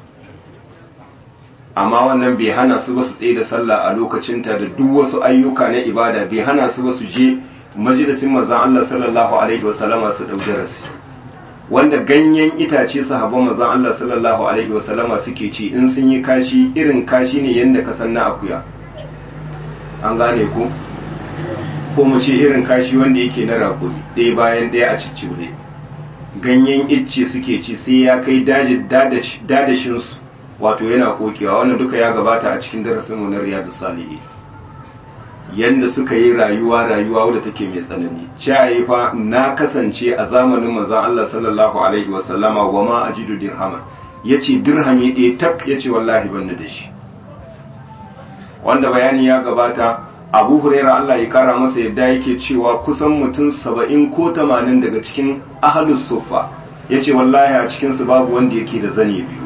amma wannan bai hana su ba su tsaye da sallah a lokacinta da duk wasu ayyuka na ibada bai hana su ba su je majalisin manzon Allah sallallahu alaihi wasallama su dau darasi wanda ganyen itace sahabban manzon Allah sallallahu alaihi wasallama suke ci in sun yi kashi irin kashi ne yanda ka san na akuya an gane ku ko mu ce irin kashi wanda yake na rakumi ɗaya bayan ɗaya a ciccire ganyen icce suke ci sai ya kai dadashin su wato yana kokewa wannan duka ya gabata a cikin darasin mu na riyadus salihin yanda suka yi rayuwa rayuwa wadda take mai tsanani cayi fa na kasance a zamanin manzon Allah sallallahu alaihi wasallama wa ma ajidu dirhama yace dirhami ɗaya tak yace wallahi ban da shi wanda bayani ya gabata Abu Huraira Allah ya kara masa yadda yake cewa kusan mutum saba'in ko tamanin daga cikin ahlus suffa yace wallahi a cikin su babu wanda yake da zane biyu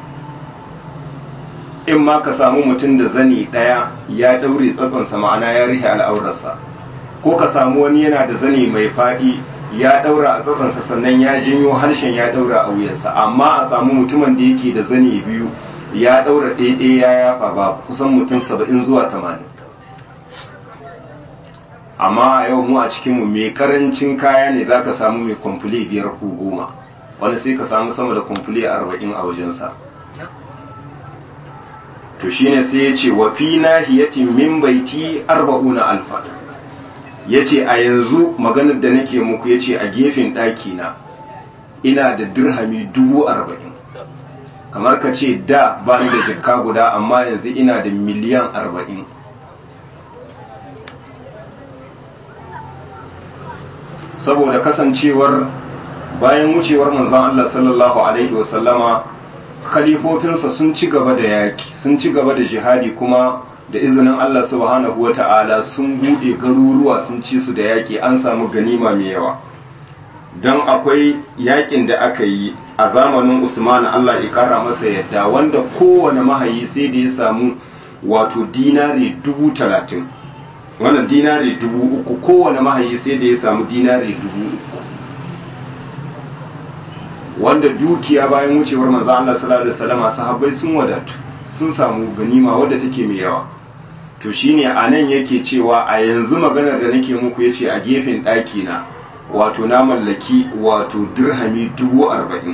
in ma ka samu mutum da zani ɗaya ya ɗaure tsatsansa ma'ana ya rihe al'aurarsa ko ka samu wani yana da zani mai faɗi ya ɗaura a tsatsansa sannan ya janyo harshen ya ɗaura a wuyansa amma a samu mutumin da yake da zani biyu ya ɗaura ɗaiɗaya ya yafa ba kusan mutum saba'in zuwa tamanin amma a yau mu a cikinmu mai karancin kaya ne za ka samu mai kwamfule biyar ko goma wani sai ka samu sama da kwamfule arba'in a wajensa to shine sai ya ce wa fi nahiyatin min baiti arba'una alfa ya ce a yanzu maganar da nake muku ya ce a gefen ɗakina ina da dirhami dubu arba'in kamar ka ce da ba ni da jikka guda amma yanzu ina da miliyan arba'in saboda kasancewar bayan wucewar manzon Allah sallallahu alaihi wasallama khalifofinsa sun ci gaba da yaki sun ci gaba da jihadi kuma da izinin Allah subhanahu wata'ala sun bude garuruwa sun ci su da yaki an samu ganima mai yawa don akwai yakin da aka yi a zamanin Usman Allah ya kara masa yadda wanda kowane mahayi sai da ya samu wato dinari dubu talatin wannan dinari dubu uku kowane mahayi sai da ya samu dinari dubu uku wanda dukiya bayan wucewar manzo Allah sallallahu alaihi wasallam sahabbai sun wadatu sun samu ganima wadda take mai yawa to shine anan yake cewa a yanzu maganar da nake muku yace a gefen ɗaki na wato na mallaki wato dirhami dubu arba'in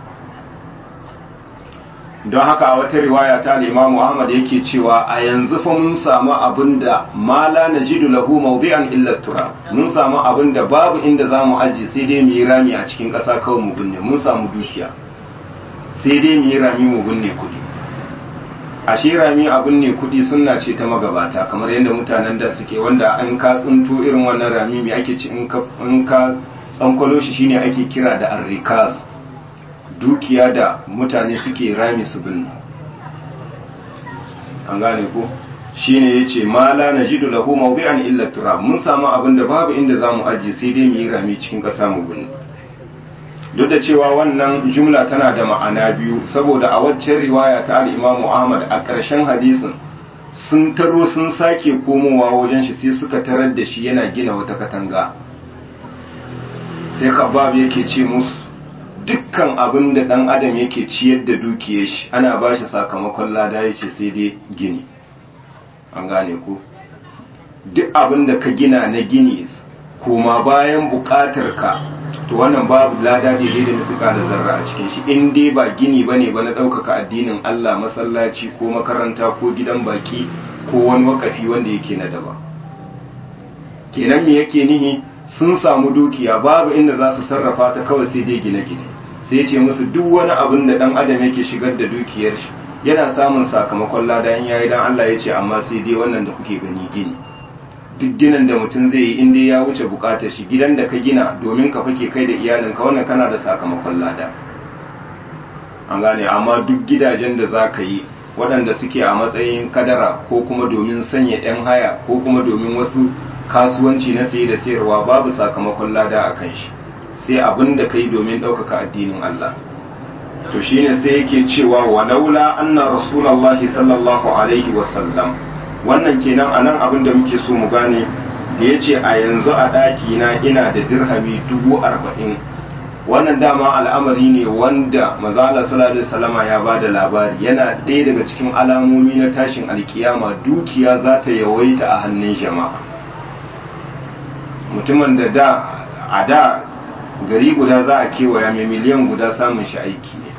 don haka a wata riwaya ta Imam Ahmad yake cewa a yanzu fa mun samu abinda ma la najidu lahu mawdi'an illa turab mun samu abinda babu inda zamu aje sai dai mu yi rami a cikin ƙasa kawai mu binne mun samu dukiya sai dai mu yi rami mu binne kuɗi a shi rami a binne kuɗi sunna ce ta magabata kamar yadda mutanen da suke wanda an ka tsinto irin wannan rami me ake ci in ka in ka tsankwalo shi shine ake kira da arrikaz dukiya da mutane suke rami su binne an gane ko shine yace ma la najidu lahu mawdi'an illa turab mun samu abin da babu inda zamu ajiye sai dai mu yi rami cikin ƙasa mu binne duk da cewa wannan jumla tana da ma'ana biyu saboda a waccan riwaya ta al-Imam Ahmad a ƙarshen hadisin sun taro sun sake komowa wajen shi sai suka tarar da shi yana gina wata katanga sai kabab yake ce musu dukkan abin da ɗan adam yake ciyar da dukiyar shi ana ba shi sakamakon lada ya ce sai dai gini an gane ku duk abin da ka gina na gini koma bayan buƙatar ka to wannan babu lada daidai da suka da zarra a cikin shi in dai ba gini ba ne ba na ɗaukaka addinin Allah masallaci ko makaranta ko gidan baki ko wani wakafi wanda yake na daba kenan me yake nihi sun samu dukiya babu inda za su sarrafa ta kawai sai dai gine-gine sai ce musu duk wani abin da dan adam yake shigar da dukiyar shi yana samun sakamakon lada in yayi dan Allah ya ce amma sai dai wannan da kuke gani gini duk ginin da mutum zai yi inda ya wuce bukatar shi gidan da ka gina domin ka fake kai da iyalinka wannan kana da sakamakon lada an gane amma duk gidajen da za ka yi waɗanda suke a matsayin kadara ko kuma domin sanya 'yan haya ko kuma domin wasu kasuwanci na saye da sayarwa babu sakamakon lada a kan shi sai abin da kai domin ɗaukaka addinin Allah to shine sai yake cewa walaula anna rasulullahi sallallahu alaihi wasallam wannan kenan anan abin da muke so mu gane da ya ce a yanzu a ɗaki na ina da dirhami dubu arba'in wannan dama al'amari ne wanda mazala sallallahu salama ya ba da labari yana ɗaya daga cikin alamomi na tashin alkiyama dukiya za ta yawaita a hannun jama'a mutumin da da a da gari guda za a kewaya mai miliyan guda samun shi aiki ne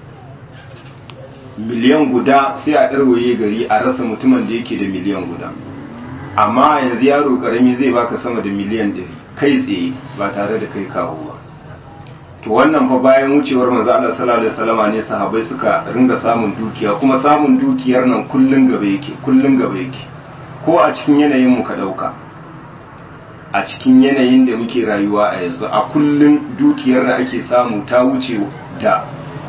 miliyan guda sai a ɗarwaye gari a rasa mutumin da yake da miliyan guda amma yanzu yaro karami zai baka sama da miliyan ɗari kai tsaye ba tare da kai kawo ba to wannan fa bayan wucewar manzo Allah sallallahu alaihi wasallama ne sahabbai suka ringa samun dukiya kuma samun dukiyar nan kullun gaba yake kullun gaba yake ko a cikin yanayin mu ka dauka a cikin yanayin da muke rayuwa a yanzu a kullun dukiyar da ake samu ta wuce da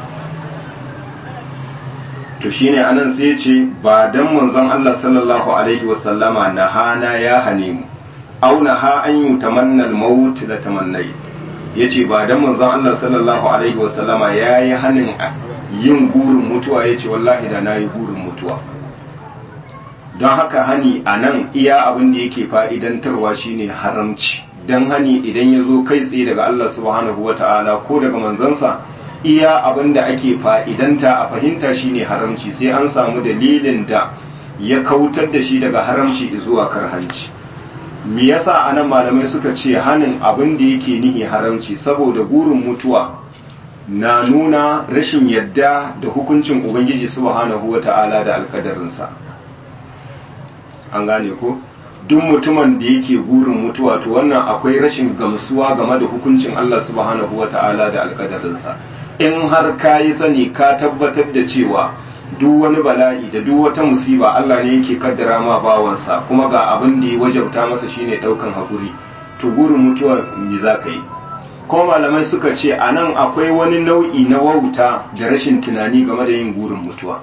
to shine anan sai ce ba dan manzon Allah sallallahu alaihi wasallama na hana ya hane mu au na ha an yi tamannal maut la tamannai yace ba dan manzon Allah sallallahu alaihi wasallama yayi hanin yin gurin mutuwa yace wallahi da nayi gurin mutuwa don haka hani anan iya abin da yake fa'idantarwa shine haramci dan hani idan ya zo kai tsaye daga Allah subhanahu wata'ala ko daga manzansa iya abin da ake fa'idanta a fahimta shine haramci sai an samu dalilin da ya kautar da shi daga haramci zuwa karhanci me yasa anan malamai suka ce hanin abin da yake nihi haramci saboda gurin mutuwa na nuna rashin yadda da hukuncin ubangiji subhanahu wata'ala da alkadarinsa an gane ko duk mutumin da yake gurin mutuwa to wannan akwai rashin gamsuwa game da hukuncin Allah subhanahu wata'ala da alkadarinsa in har ka yi sani ka tabbatar da cewa duk wani bala'i da duk wata musiba Allah ne yake kaddara ma bawansa kuma ga abin da ya wajabta masa shine daukan hakuri to gurin mutuwa me za ka yi kuma malamai suka ce a nan akwai wani nau'i na wauta da rashin tunani game da yin gurin mutuwa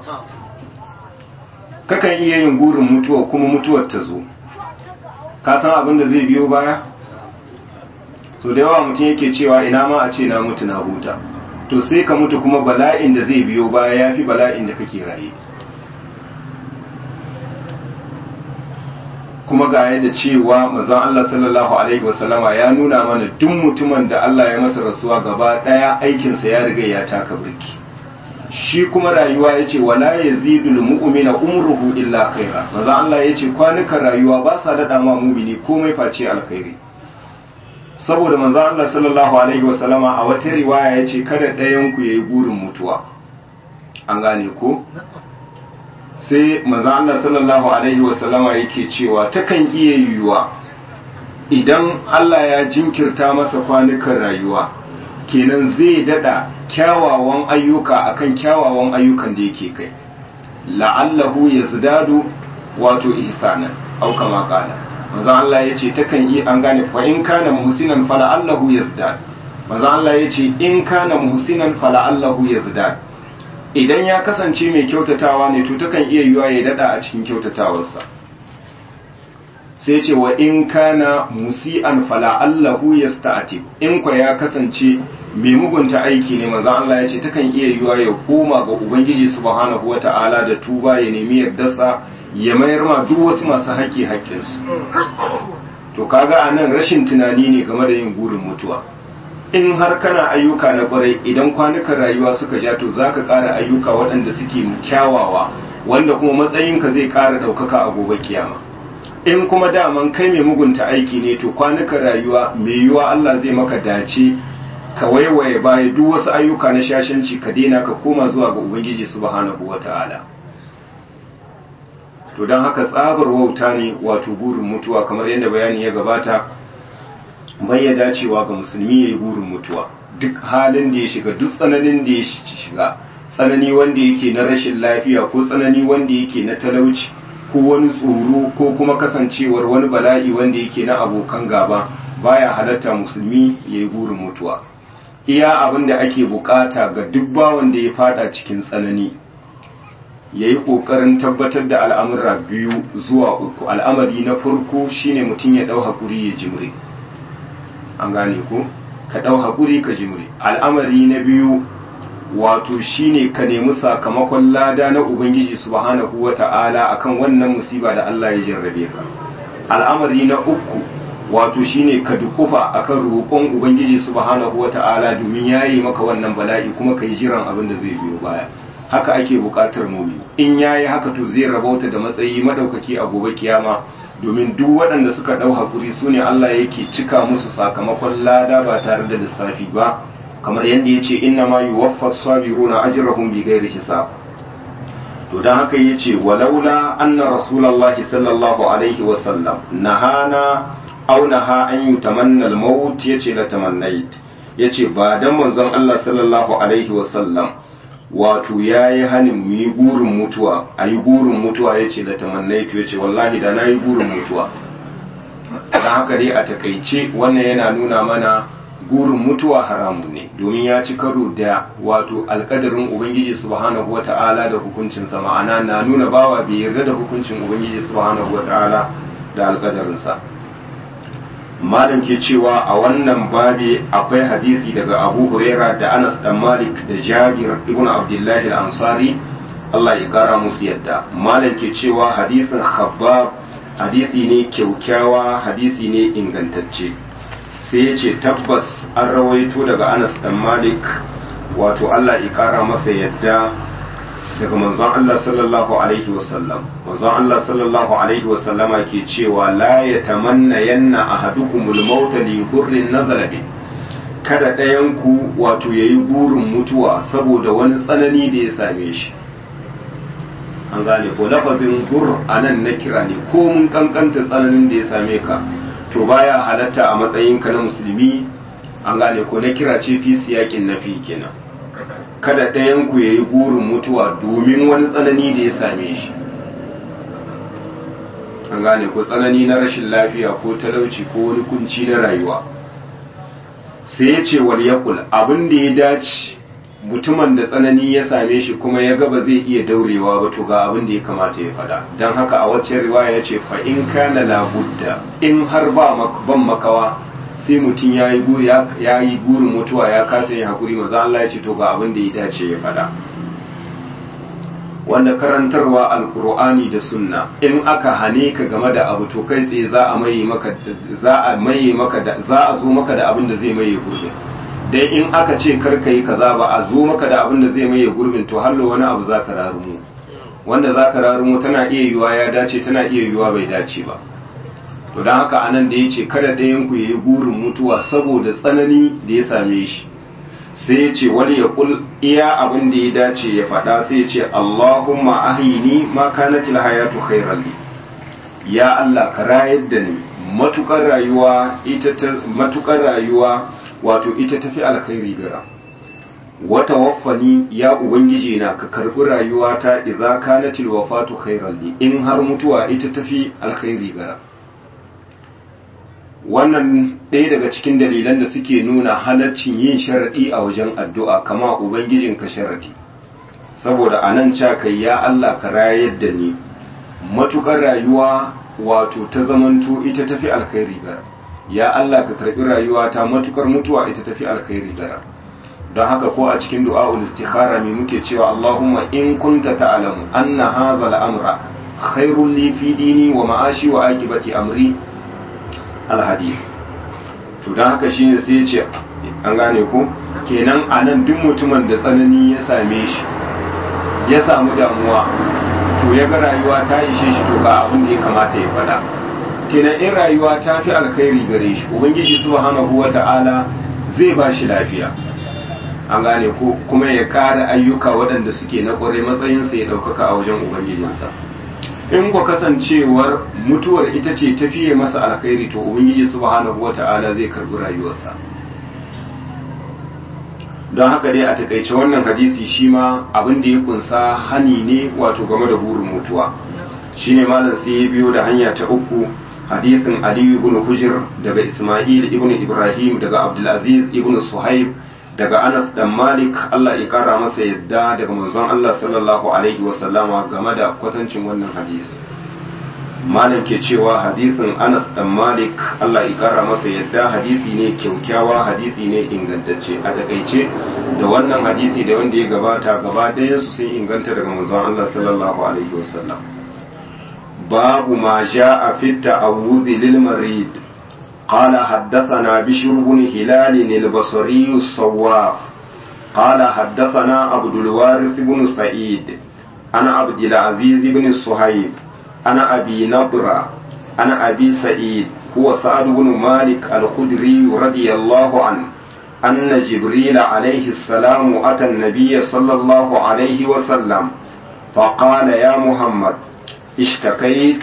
kakan iya yin gurin mutuwa kuma mutuwar ta zo ka san abin da zai biyo baya so da yawa mutum yake cewa ina ma a ce na mutu na huta to sai ka mutu kuma bala'in da zai biyo baya ya fi bala'in da kake raye kuma ga yadda cewa mazan Allah sallallahu alaihi wasallama ya nuna mana duk mutumin da Allah ya masa rasuwa gaba daya aikinsa ya riga ya taka birki shi kuma rayuwa ya ce wala ya zidul mu'mina umruhu illa khaira mazan Allah ya ce kwanukan rayuwa ba sa daɗa ma mumini komai face alkhairi saboda manzo Allah sallallahu alaihi wasallama a wata riwaya yace kada ɗayan ku yayi burin mutuwa an gane ko sai manzo Allah sallallahu alaihi wasallama yake cewa takan iya yiwuwa idan Allah ya jinkirta masa kwanukan rayuwa kenan zai dada kyawawan ayyuka akan kyawawan ayyukan da yake kai la'allahu yazdadu wato ihsanan au kama qala manzo Allah ya ce takan yi an gane fa in kana muhsinan fala allahu yazdad manzo Allah ya ce in kana muhsinan fala allahu yazdad idan ya kasance mai kyautatawa ne to takan iya yiwa ya dada a cikin kyautatawarsa sai ce wa in kana musian fala allahu yasta'tib in kwa ya kasance mai mugunta aiki ne manzo Allah ya ce takan iya yiwa ya koma ga ubangiji subhanahu wata'ala da tuba ya nemi yardarsa ya mayar ma duk wasu masu haƙƙi haƙƙinsu to kaga a nan rashin tunani ne game da yin burin mutuwa in har kana ayyuka na ƙwarai idan kwanukan rayuwa suka ja to za ka ƙara ayyuka waɗanda suke kyawawa wanda kuma matsayinka zai ƙara ɗaukaka a gobe kiyama in kuma daman kai mai mugunta aiki ne to kwanukan rayuwa mai yiwuwa Allah zai maka dace ka waiwaye baya duk wasu ayyuka na shashanci ka daina ka koma zuwa ga ubangiji subhanahu wata'ala to don haka tsabar wauta ne wato burin mutuwa kamar yadda bayani ya gabata bai ya dacewa ga musulmi ya yi burin mutuwa duk halin da ya shiga duk tsananin da ya shiga tsanani wanda yake na rashin lafiya ko tsanani wanda yake na talauci ko wani tsoro ko kuma kasancewar wani bala'i wanda yake na abokan gaba baya halatta musulmi ya yi burin mutuwa iya abin da ake bukata ga duk bawan da ya fada cikin tsanani ya yi ƙoƙarin tabbatar da al'amura biyu zuwa uku al'amari na farko shine mutum ya ɗau haƙuri ya jimre an gane ko ka ɗau haƙuri ka jimre al'amari na biyu wato shine ka nemi sakamakon lada na ubangiji subhanahu wa ta'ala akan wannan musiba da Allah ya jarrabe ka al'amari na uku wato shine ka dukufa akan roƙon ubangiji subhanahu wa ta'ala domin yayi maka wannan bala'i kuma ka yi jiran abin da zai biyo baya haka ake buƙatar mumini in yayi haka to zai rabauta da matsayi madaukaki a gobe kiyama domin duk waɗanda suka ɗau hakuri su ne Allah yake cika musu sakamakon lada ba tare da lissafi ba kamar yadda ya ce inna ma yuwaffa sabiruna ajrahum bi ghairi hisab to dan haka yace walaula anna rasulullahi sallallahu alaihi wa sallam nahana aw naha an yutamanna al-maut yace la tamannait yace ba dan manzon Allah sallallahu alaihi wa sallam wato yayi hanin mu yi burin mutuwa ayi burin mutuwa yace la tamannait yace wallahi da nayi burin mutuwa dan haka dai a takaice wannan yana nuna mana gurin mutuwa haramun ne domin ya ci karo da wato alkadarin ubangiji subhanahu wata'ala da hukuncinsa ma'ana na nuna bawa bai yarda da hukuncin ubangiji subhanahu wata'ala da alkadarinsa malam ke cewa a wannan babi akwai hadisi daga abu huraira da anas dan malik da jabir ibn abdullahi al-ansari Allah ya kara musu yadda malam ke cewa hadisin khabbab hadisi ne kyaukyawa hadisi ne ingantacce sai ya ce tabbas an rawaito daga anas dan malik wato allah ya kara masa yadda daga manzon allah sallallahu alaihi wasallam manzon allah sallallahu alaihi wasallama ke cewa la ya tamanna yanna ahadukumul mauta li hurrin nazala bi kada ɗayan ku wato yayi burin mutuwa saboda wani tsanani da ya same shi an gane ko lafazin gur anan na kira ne ko mun kankanta tsananin da ya same ka to baya halatta a matsayinka na musulmi an gane ko na kira ce fi siyakin nafi kenan kada ɗayan ku yayi burin mutuwa domin wani tsanani da ya same shi an gane ko tsanani na rashin lafiya ko talauci ko wani kunci na rayuwa sai ya ce wal yakul abin da ya dace mutumin da tsanani ya same shi kuma ya ga ba zai iya daurewa ba to ga abin da ya kamata ya faɗa don haka a waccan riwaya ya ce fa in kana labudda in har ba ban makawa sai mutum ya yi burin mutuwa ya kasa yin hakuri maza Allah ya ce to ga abin da ya dace ya faɗa wanda karantarwa alkur'ani da sunna in aka hane ka game da abu to kai tsaye za a maye maka za a maye maka da za a zo maka da abin da zai maye gurbin dai in aka ce karka yi kaza ba a zo maka da abin da zai maye gurbin to hallo wani abu za ka rarumu wanda za ka rarumu tana iya yiwuwa ya dace tana iya yiwuwa bai dace ba to don haka anan da ya ce kada ɗayan ku yi burin mutuwa saboda tsanani da ya same shi sai ya ce wani ya kul iya abin da ya dace ya faɗa sai ya ce Allahumma ahyini ma kanatil hayatu khairan li ya Allah ka rayar da ni matukar rayuwa ita ta matukar rayuwa wato ita tafi alkhairi gara wata waffani ya ubangiji na ka karbi rayuwata idza kanatil wafatu khairan li in har mutuwa ita tafi alkhairi gara wannan ɗaya daga cikin dalilan da suke nuna halaccin yin sharaɗi a wajen addu'a kama ubangijinka sharaɗi saboda a nan ca kai ya Allah ka rayar da ni matukar rayuwa wato ta zamanto ita tafi alkhairi gara ya Allah ka karɓi rayuwa ta matukar mutuwa ita tafi alkhairi gara don haka ko a cikin du'a'ul istikhara mai muke cewa Allahumma in kunta ta'lamu anna hadha al-amra khairul li fi dini wa ma'ashi wa aqibati amri al-hadith to don haka shine sai ya ce an gane ko kenan anan duk mutumin da tsanani ya same shi ya samu damuwa to ya ga rayuwa ta ishe shi to ga abin da ya kamata ya faɗa kenan in rayuwa ta fi alkhairi gare shi ubangiji subhanahu wata'ala zai ba shi lafiya an gane ko kuma ya kara ayyuka waɗanda suke na ƙwarai matsayinsa ya ɗaukaka a wajen ubangijinsa in ku kasancewar mutuwar ita ce tafiye masa alkhairi to ubangiji subhanahu wata'ala zai karbi rayuwarsa don haka dai a takaice wannan hadisi shi ma abin da ya kunsa hani ne wato game da burin mutuwa shine malam sai ya biyo da hanya ta uku hadisin Ali ibn Hujr daga Isma'il ibn Ibrahim daga Abdulaziz ibn Suhaib daga Anas dan Malik Allah ya kara masa yadda daga manzon Allah sallallahu alaihi wasallama game da kwatancin wannan hadisi malam ke cewa hadisin Anas dan Malik Allah ya kara masa yadda hadisi ne kyaukyawa hadisi ne ingantacce a takaice da wannan hadisi da wanda ya gabata gaba ɗayan su sun inganta daga manzon Allah sallallahu alaihi wasallam باب ما جاء في التعوذ للمريض قال حدثنا بشر بن هلال البصري الصواف قال حدثنا عبد الوارث بن سعيد أنا عبد العزيز بن الصهيب أنا أبي نضرة أنا أبي سعيد هو سعد بن مالك الخدري رضي الله عنه أن جبريل عليه السلام أتى النبي صلى الله عليه وسلم فقال يا محمد اشتكيت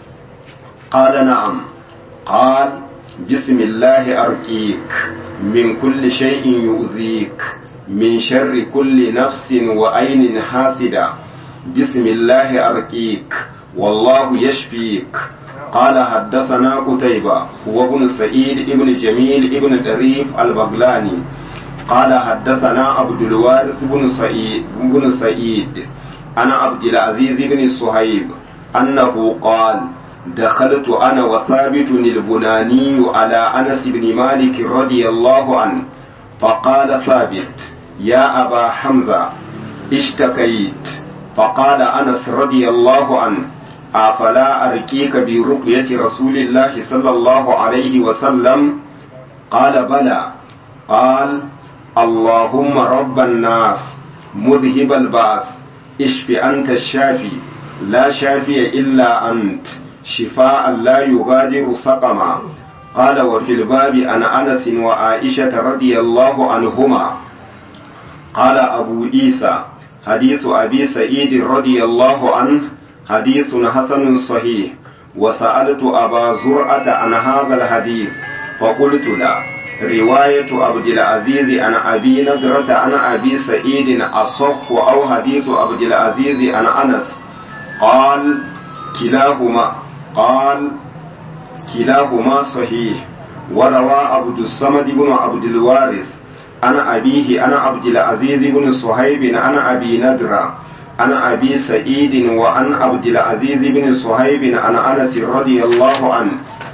قال نعم قال بسم الله أرقيك من كل شيء يؤذيك من شر كل نفس وعين حاسدة بسم الله أرقيك والله يشفيك قال حدثنا قتيبة هو ابن سعيد ابن جميل ابن دريف البغلاني قال حدثنا عبد الوارث بن سعيد بن سعيد أنا عبد العزيز بن صهيب أنه قال دخلت أنا وثابت البناني على أنس بن مالك رضي الله عنه فقال ثابت يا أبا حمزة اشتكيت فقال أنس رضي الله عنه أفلا أرقيك برقية رسول الله صلى الله عليه وسلم قال بلى قال اللهم رب الناس مذهب البأس اشف أنت الشافي لا شافي إلا أنت شفاء لا يغادر سقما قال وفي الباب عن أنس وعائشة رضي الله عنهما قال أبو عيسى حديث أبي سعيد رضي الله عنه حديث حسن صحيح وسألت أبا زرعة عن هذا الحديث فقلت لا رواية عبد العزيز عن أبي نضرة عن أبي سعيد أصح أو حديث عبد العزيز عن أنس قال كلاهما قال كلاهما صحيح وروى عبد الصمد بن عبد الوارث عن أبيه عن عبد العزيز بن صهيب عن أبي نضرة عن أبي سعيد وعن عبد العزيز بن صهيب عن أنس رضي الله عنه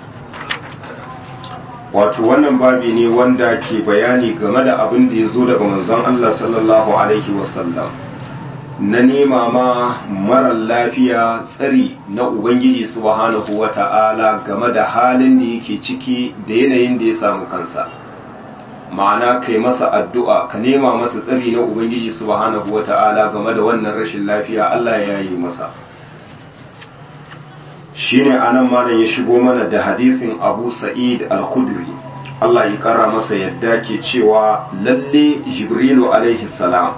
wato wannan babi ne wanda ke bayani game da abin da ya zo daga manzon Allah sallallahu alaihi wasallam na nema ma marar lafiya tsari na Ubangiji subhanahu wa ta'ala game da halin da yake ciki da yanayin da ya samu kansa ma'ana kai masa addu'a ka nema masa tsari na Ubangiji subhanahu wa ta'ala game da wannan rashin lafiya Allah ya yi masa shi ne anan malam ya shigo mana da hadisin abu sa'id al-khudri Allah ya kara masa yadda ke cewa lalle jibrilu alaihi salam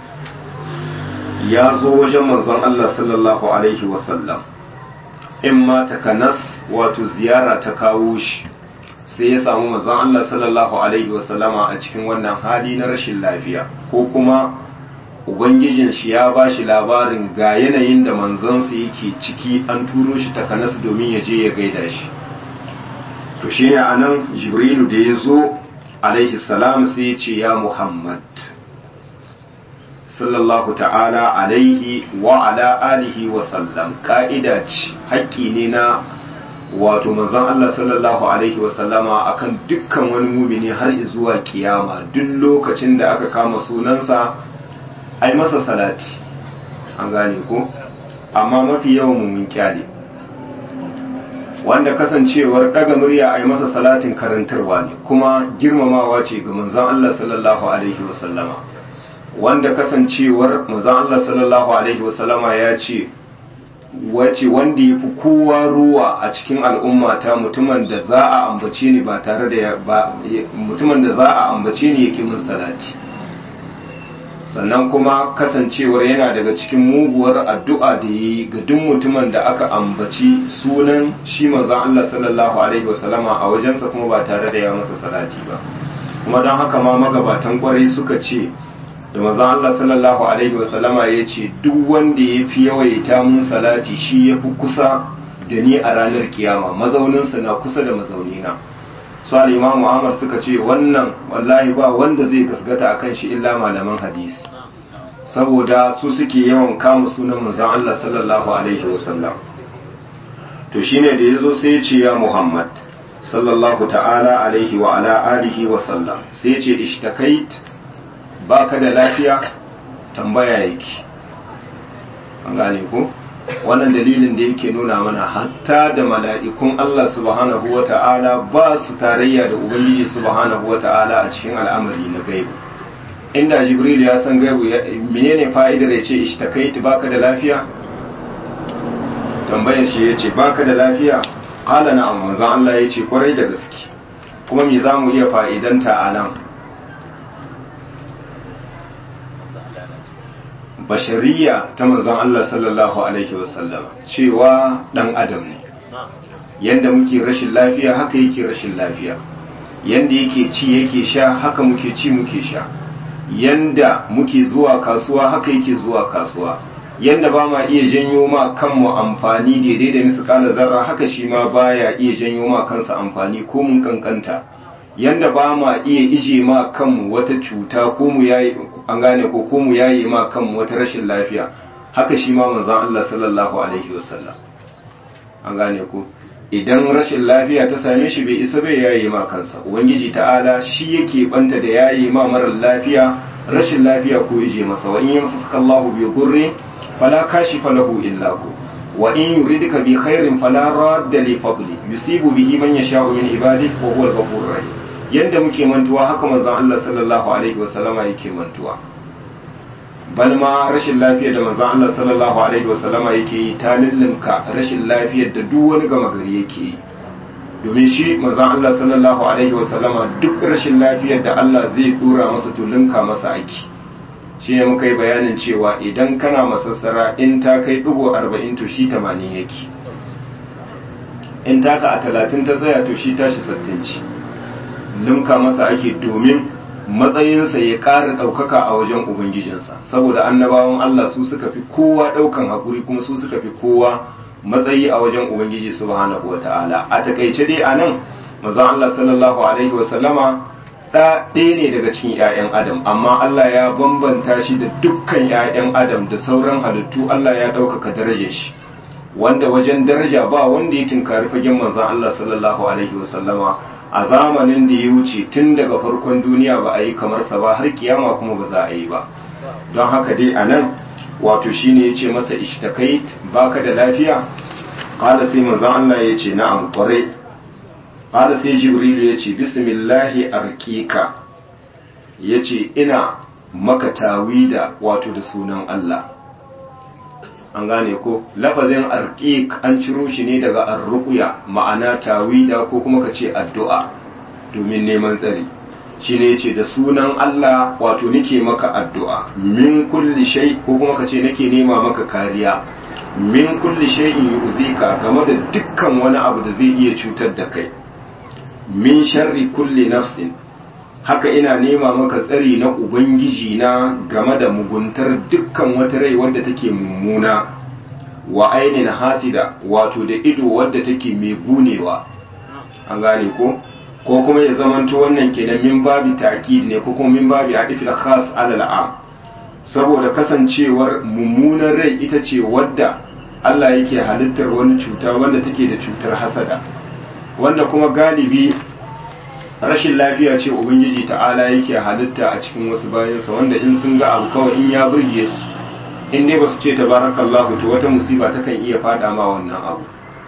ya zo wajen manzon Allah sallallahu alaihi wasallam in ma takanas wato ziyara ta kawo shi sai ya samu manzon Allah sallallahu alaihi wasallama a cikin wannan hali na rashin lafiya ko kuma ubangijin shi ya ba shi labarin ga yanayin da manzansa yake ciki an turo shi takanas domin ya je ya gaida shi to shi ne anan jibrilu da ya zo alaihi salam sai ya ce ya muhammad sallallahu ta'ala alaihi wa ala alihi wa sallam ka'ida ce haƙƙi ne na wato manzon Allah sallallahu alaihi wa sallama akan dukkan wani mumini har zuwa kiyama duk lokacin da aka kama sunansa ai masa salati an gane ko amma mafi yawan mun kyale wanda kasancewar daga murya ai masa salatin karantarwa ne kuma girmamawa ce ga manzon Allah sallallahu alaihi wa sallama wanda kasancewar manzon Allah sallallahu alaihi wasallama ya ce wace wanda ya fi kowa ruwa a cikin al'umma ta mutumin da za a ambace ni ba tare da ba mutumin da za a ambace ni yake min salati sannan kuma kasancewar yana daga cikin muguwar addu'a da yi ga duk mutumin da aka ambaci sunan shi manzon Allah sallallahu alaihi wasallama a wajensa kuma ba tare da ya masa salati ba kuma don haka ma magabatan kwarai suka ce da manzon Allah sallallahu alaihi wasallama ya ce duk wanda ya fi yawaita mun salati shi ya fi kusa da ni a ranar kiyama mazauninsa na kusa da mazaunina su al-imam Muhammad suka ce wannan wallahi ba wanda zai gasgata akan shi illa malaman hadisi saboda su suke yawan kama sunan manzon Allah sallallahu alaihi wasallam to shine da yazo sai ya ce ya Muhammad sallallahu ta'ala alaihi wa ala alihi wa sallam sai ya ce ishtakait baka da lafiya tambaya yake an gane ko wannan dalilin da yake nuna mana hatta da mala'ikun Allah subhanahu wa ta'ala ba su tarayya da Ubangiji subhanahu wa ta'ala a cikin al'amari na gaibu inda jibril ya san gaibu menene fa'idar ya ce ishtakaitu baka da lafiya tambayar shi ya ce baka da lafiya qala na'am manzon Allah ya ce kwarai da gaske kuma me zamu iya fa'idanta a nan bashariya ta manzon Allah sallallahu alaihi wasallam cewa dan adam ne yanda muke rashin lafiya haka yake rashin lafiya yanda yake ci yake sha haka muke ci muke sha yanda muke zuwa kasuwa haka yake zuwa kasuwa yanda ba ma iya janyo ma kanmu amfani daidai da misƙalar zarra haka shi ma baya iya janyo ma kansa amfani ko mun kankanta yanda ba ma iya ije ma kanmu wata cuta ko mu yayi an gane ko ko mu yayi ma kanmu wata rashin lafiya haka shi ma manzon Allah sallallahu alaihi wasallam an gane ko idan rashin lafiya ta same shi bai isa bai yayi ma kansa ubangiji ta'ala shi yake banta da yayi ma marar lafiya rashin lafiya ko ije masa wa in yamsaka Allahu bi dhurri fala kashifa lahu illa hu wa in yuridka bi khairin fala radda li fadli yusibu bihi man yasha'u min ibadihi wa huwa al-ghafurur rahim yanda muke mantuwa haka manzon Allah sallallahu alaihi wa sallama yake mantuwa bal ma rashin lafiyar da manzon Allah sallallahu alaihi wa sallama yake yi ta lullunka rashin lafiyar da duk wani gama gari yake yi domin shi manzon Allah sallallahu alaihi wa sallama duk rashin lafiyar da Allah zai dora masa tulunka masa aiki shi ne muka yi bayanin cewa idan kana masassara in ta kai ɗigo arba'in to shi tamanin yake in taka a talatin ta tsaya to shi tashi sattin ci limka masa ake domin matsayinsa ya ƙara ɗaukaka a wajen ubangijinsa saboda annabawan Allah su suka fi kowa ɗaukan haƙuri kuma su suka fi kowa matsayi a wajen ubangiji subhanahu wa ta'ala a takaice dai a nan mazan Allah sallallahu alaihi wasallama ɗa ɗaya ne daga cikin 'ya'yan adam amma Allah ya bambanta shi da dukkan 'ya'yan adam da sauran halittu Allah ya ɗaukaka darajar shi wanda wajen daraja ba wanda ya tinkari fagen manzan Allah sallallahu alaihi wasallama a zamanin da ya wuce tun daga farkon duniya ba a yi kamar sa ba har kiyama kuma ba za a yi ba don haka dai a nan wato shine ya ce masa ishtakait baka da lafiya ƙala sai manzan Allah ya ce na'am kwarai ƙala sai jibrilu ya ce bismillahi arƙiƙa ya ce ina maka tawida wato da sunan Allah an gane ko lafazin arqiq an ciro shi ne daga arruqya ma'ana tawida ko kuma ka ce addu'a domin neman tsari shine yace da sunan Allah wato nake maka addu'a min kulli shay ko kuma ka ce nake nema maka kariya min kulli shay'in yu'zika game da dukkan wani abu da zai iya cutar da kai min sharri kulli nafsin haka ina nema maka tsari na ubangiji na game da muguntar dukkan wata rai wadda take mummuna wa ainihin hasida wato da ido wadda take mai gunewa an gane ko ko kuma ya zamanto wannan kenan min babi ta'kid ne ko kuma min babi adifil khas alal am saboda kasancewar mummunan rai ita ce wadda Allah yake halittar wani cuta wanda take da cutar hasada wanda kuma galibi rashin lafiya ce ubangiji ta'ala yake halitta a cikin wasu bayansa wanda in sun ga abu kawai in ya burge su in dai ba su ce tabarakallahu to wata musiba ta kan iya fada ma wannan abu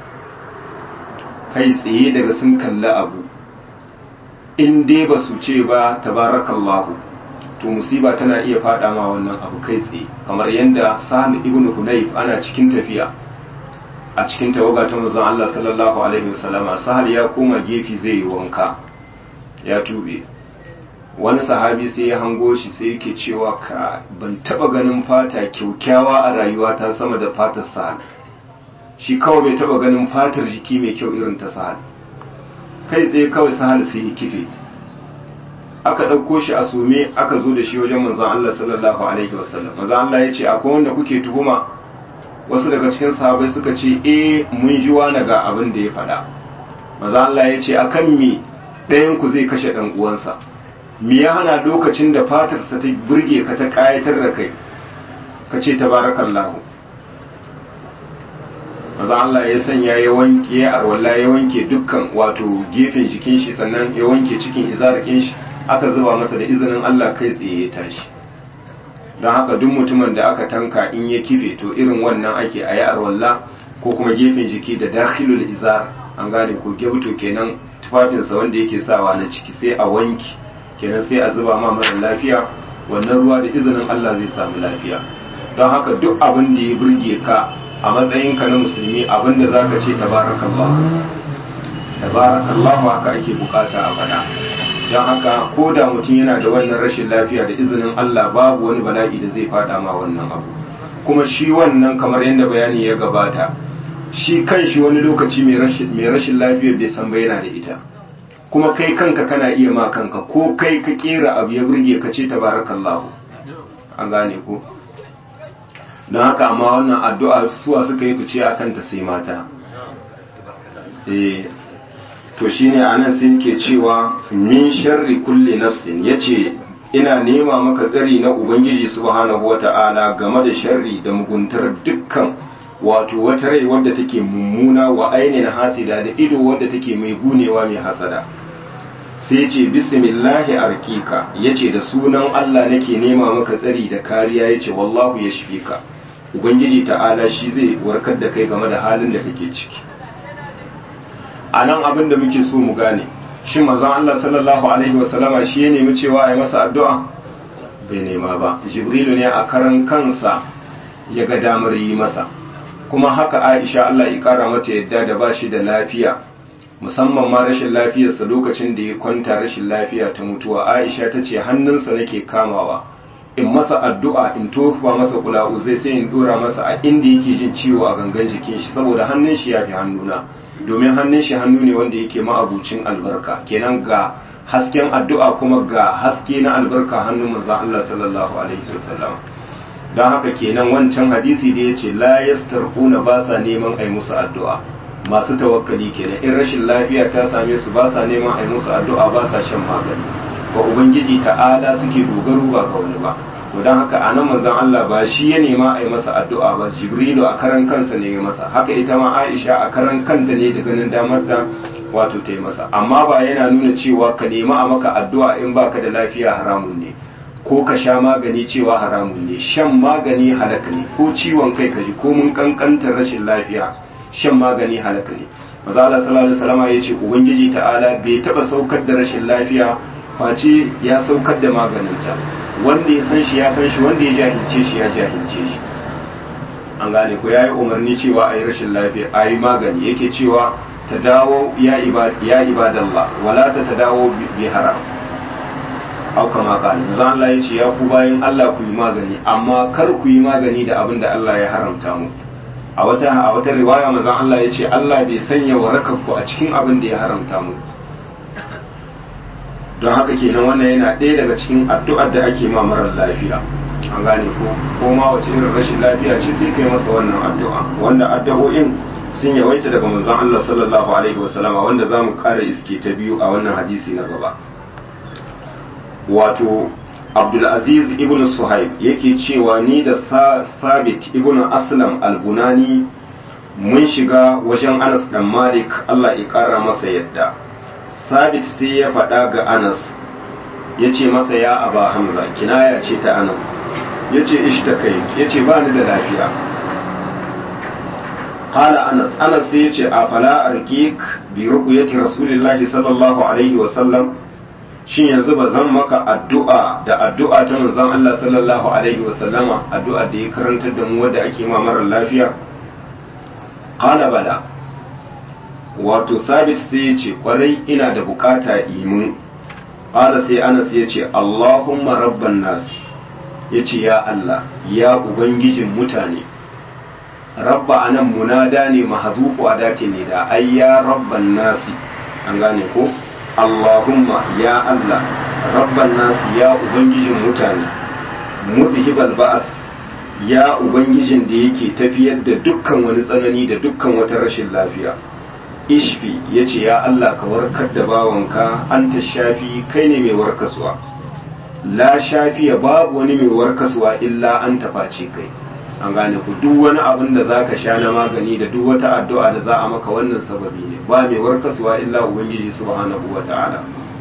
kai tsaye daga sun kalli abu in dai ba su ce ba tabarakallahu to musiba tana iya fada ma wannan abu kai tsaye kamar yadda sa'ad ibn hunayf ana cikin tafiya a cikin tawaga ta manzon Allah sallallahu alaihi wasallama sahal ya koma gefe zai yi wanka ya tube wani sahabi sai ya hango shi sai yake cewa ka ban taba ganin fata kyaukyawa a rayuwa ta sama da fatar sahal shi kawai bai taba ganin fatar jiki mai kyau irin ta sahal kai tsaye kawai sahal sai ya kife aka ɗauko shi a sume aka zo da shi wajen manzon Allah sallallahu alaihi wasallam manzon Allah ya ce akwai wanda kuke tuhuma wasu daga cikin sahabai suka ce eh mun ji wani ga abin da ya faɗa manzon Allah ya ce akan me ɗayan ku zai kashe ɗan uwansa me ya hana lokacin da fatarsa ta burge ka ta ƙayatar da kai ka ce tabarakallahu maza Allah ya sanya ya wanke ya arwalla ya wanke dukkan wato gefen jikin shi sannan ya wanke cikin izarakin shi aka zuba masa da izinin Allah kai tsaye ya tashi don haka duk mutumin da aka tanka in ya kife to irin wannan ake a yi arwalla ko kuma gefen jiki da dakhilul izar an gane ko gebto kenan tufafinsa wanda yake sawa na ciki sai a wanki kenan sai a zuba ma mara lafiya wannan ruwa da izinin Allah zai samu lafiya don haka duk abin da ya burge ka a matsayinka na musulmi abin da za ka ce tabarakallah tabarakallah haka ake bukata a faɗa don haka ko da mutum yana da wannan rashin lafiya da izinin Allah babu wani bala'i da zai fada ma wannan abu kuma shi wannan kamar yadda bayani ya gabata shi kan shi wani lokaci mai rashin lafiyar bai san ba yana da ita kuma kai kanka kana iya ma kanka ko kai ka kera abu ya burge ka ce tabarakallahu an gane ko don haka amma wannan addu'a suwa suka yi fice a kanta sai mata eh to shine anan sai yake cewa min sharri kulli nafsin yace ina nema maka tsari na ubangiji subhanahu wata'ala game da sharri da muguntar dukkan wato wata rai wadda take mummuna wa ainihin hasida da ido wadda take mai gunewa mai hasada sai ce bismillahi arkika yace da sunan Allah nake nema maka tsari da kariya yace wallahu yashfika ubangiji ta'ala shi zai warkar da kai game da halin da kake ciki a nan abin da muke so mu gane shi manzon Allah sallallahu alaihi wasallama shi ya nemi cewa a yi masa addu'a bai nema ba jibrilu ne a karan kansa ya ga damar yi masa kuma haka aisha Allah ya kara mata yadda da ba shi da lafiya musamman ma rashin lafiyarsa lokacin da ya kwanta rashin lafiya ta mutuwa aisha ta ce hannunsa nake kamawa in masa addu'a in tofa masa kula'u zai sai in dora masa a inda yake jin ciwo a gangan jikin shi saboda hannun shi ya fi hannuna domin hannun shi hannu ne wanda yake ma'abucin albarka kenan ga hasken addu'a kuma ga haske na albarka hannun manzo Allah sallallahu alaihi wasallam don haka kenan wancan hadisi da yace la yastarquna ba sa neman ai musu addu'a masu tawakkali kenan in rashin lafiya ta same su ba sa neman ai musu addu'a ba sa shan magani ga ubangiji ta'ala suke dogaro ba ga wani ba to don haka a nan manzon Allah ba shi ya nema a yi masa addu'a ba jibrilu a karan kansa ne ya masa haka ita ma aisha a karan kanta ne da ganin damar da wato ta yi masa amma ba yana nuna cewa ka nema a maka addu'a in baka da lafiya haramun ne ko ka sha magani cewa haramun ne shan magani halaka ne ko ciwon kai ka ji ko mun kankantar rashin lafiya shan magani halaka ne maza Allah sallallahu alaihi wasallam ya ce ubangiji ta'ala bai taba saukar da rashin lafiya face ya saukar da maganinta wanda ya san shi ya san shi wanda ya jahilce shi ya jahilce shi an gane ko yayi umarni cewa ayi rashin lafiya ayi magani yake cewa ta dawo ya ibad ya ibadallah wala ta tadawo bi haram au kama kana zan Allah ya ce ya ku bayin Allah ku yi magani amma kar ku yi magani da abin da Allah ya haramta mu a wata a wata riwaya manzon Allah ya ce Allah bai sanya warakar ku a cikin abin da ya haramta mu don haka kenan wannan yana ɗaya daga cikin addu'ar da ake ma marar lafiya an gane ko ko ma wace irin rashin lafiya ce sai kai masa wannan addu'a wanda addu'o'in sun yawaita daga manzon Allah sallallahu alaihi wasallama wanda zamu ƙara iske ta biyu a wannan hadisi na gaba wato Abdulaziz ibn Suhaib yake cewa ni da Sabit ibn Aslam al-Bunani mun shiga wajen Anas dan Malik Allah ya ƙara masa yadda sabit sai ya faɗa ga anas ya ce masa ya aba hamza kinaya ce ta anas ya ce ishtakai ya ce ba ni da lafiya qala anas anas sai ya ce a fala arqiq bi ruqyati rasulillahi sallallahu alaihi wa sallam shin yanzu ba zan maka addu'a da addu'a ta manzon Allah sallallahu alaihi wa sallama addu'a da ya karantar da mu wanda ake ma mara lafiya qala bala wato sabit sai ya ce kwarai ina da bukata imu ƙala sai anas ya ce allahumma rabban nasi ya ce ya allah ya ubangijin mutane rabba anan munada ne mahazufu a dace ne da ai ya rabban nasi an gane ko allahumma ya allah rabban nasi ya ubangijin mutane mudhibal ba'as ya ubangijin da yake tafiyar da dukkan wani tsanani da dukkan wata rashin lafiya ishfi ya ce ya Allah ka warkar da bawanka an ta shafi kai ne mai warkaswa la shafiya babu wani mai warkaswa illa an tafaci kai an gane ku duk wani abin da za ka sha na magani da duk wata addu'a da za a maka wannan sababi ne ba mai warkaswa illa ubangiji subhanahu wa ta'ala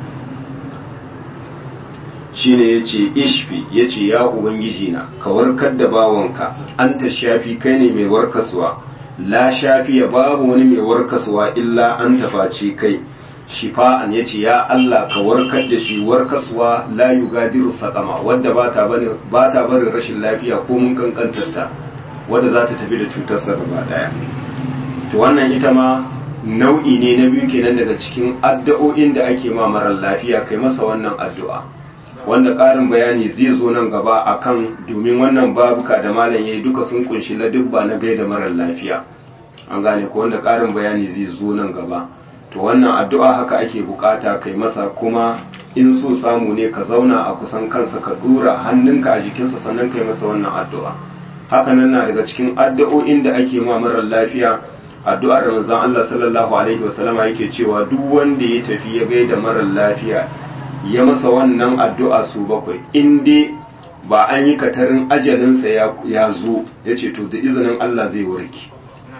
shine ya ce ishfi ya ce ya ubangiji na ka warkar da bawanka an ta shafi kai ne mai warkaswa la shafiya babu wani mai warkaswa illa an tafaci kai shifa'an ya ce ya Allah ka warkar da shi warkaswa la yugadiru sakama wadda ba ta barin rashin lafiya ko mun kankantarta wadda za ta tafi da cutarsa gaba daya to wannan ita ma nau'i ne na biyu kenan daga cikin addu'o'in da ake ma marar lafiya kai masa wannan addu'a wanda ƙarin bayani zai zo nan gaba akan domin wannan babuka da malam yayi duka sun kunshi ladubba na gaida marar lafiya an gane ko wanda ƙarin bayani zai zo nan gaba to wannan addu'a haka ake bukata kai masa kuma in so samu ne ka zauna a kusan kansa ka dura hannunka a jikinsa sannan kai masa wannan addu'a haka nan na daga cikin addu'o'in da ake ma marar lafiya addu'ar da manzon Allah sallallahu alaihi wasallama yake cewa duk wanda ya tafi ya gaida marar lafiya ya masa wannan addu'a su bakwai in dai ba an yi katarin ajalinsa ya zo ya ce to da izinin Allah zai warke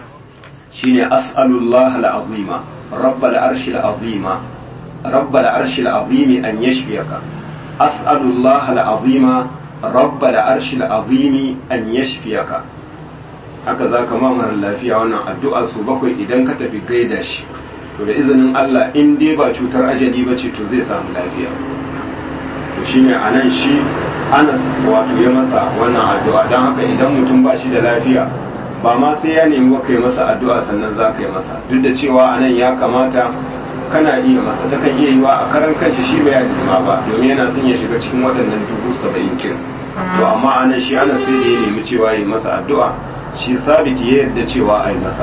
shine as'alullah al'azima rabbal arshi al'azima rabbal arshi al'azimi an yashfiyaka as'alullah al'azima rabbal arshi al'azimi an yashfiyaka haka za ka mara lafiya wannan addu'a su bakwai idan ka tafi gaida shi to da izinin Allah in dai ba cutar ajali ba ce to zai samu lafiya to shine a nan shi anas wato ya masa wannan addu'a don haka idan mutum ba shi da lafiya ba ma sai ya nemi ka yi masa addu'a sannan za ka yi masa duk da cewa a nan ya kamata kana iya masa ta kan iya yiwa a karan kanshi shi bai ma ba domin yana son ya shiga cikin waɗannan dubu saba'in kin to amma a nan shi anas sai da ya nemi cewa ya yi masa addu'a shi sabiti ya yarda cewa a yi masa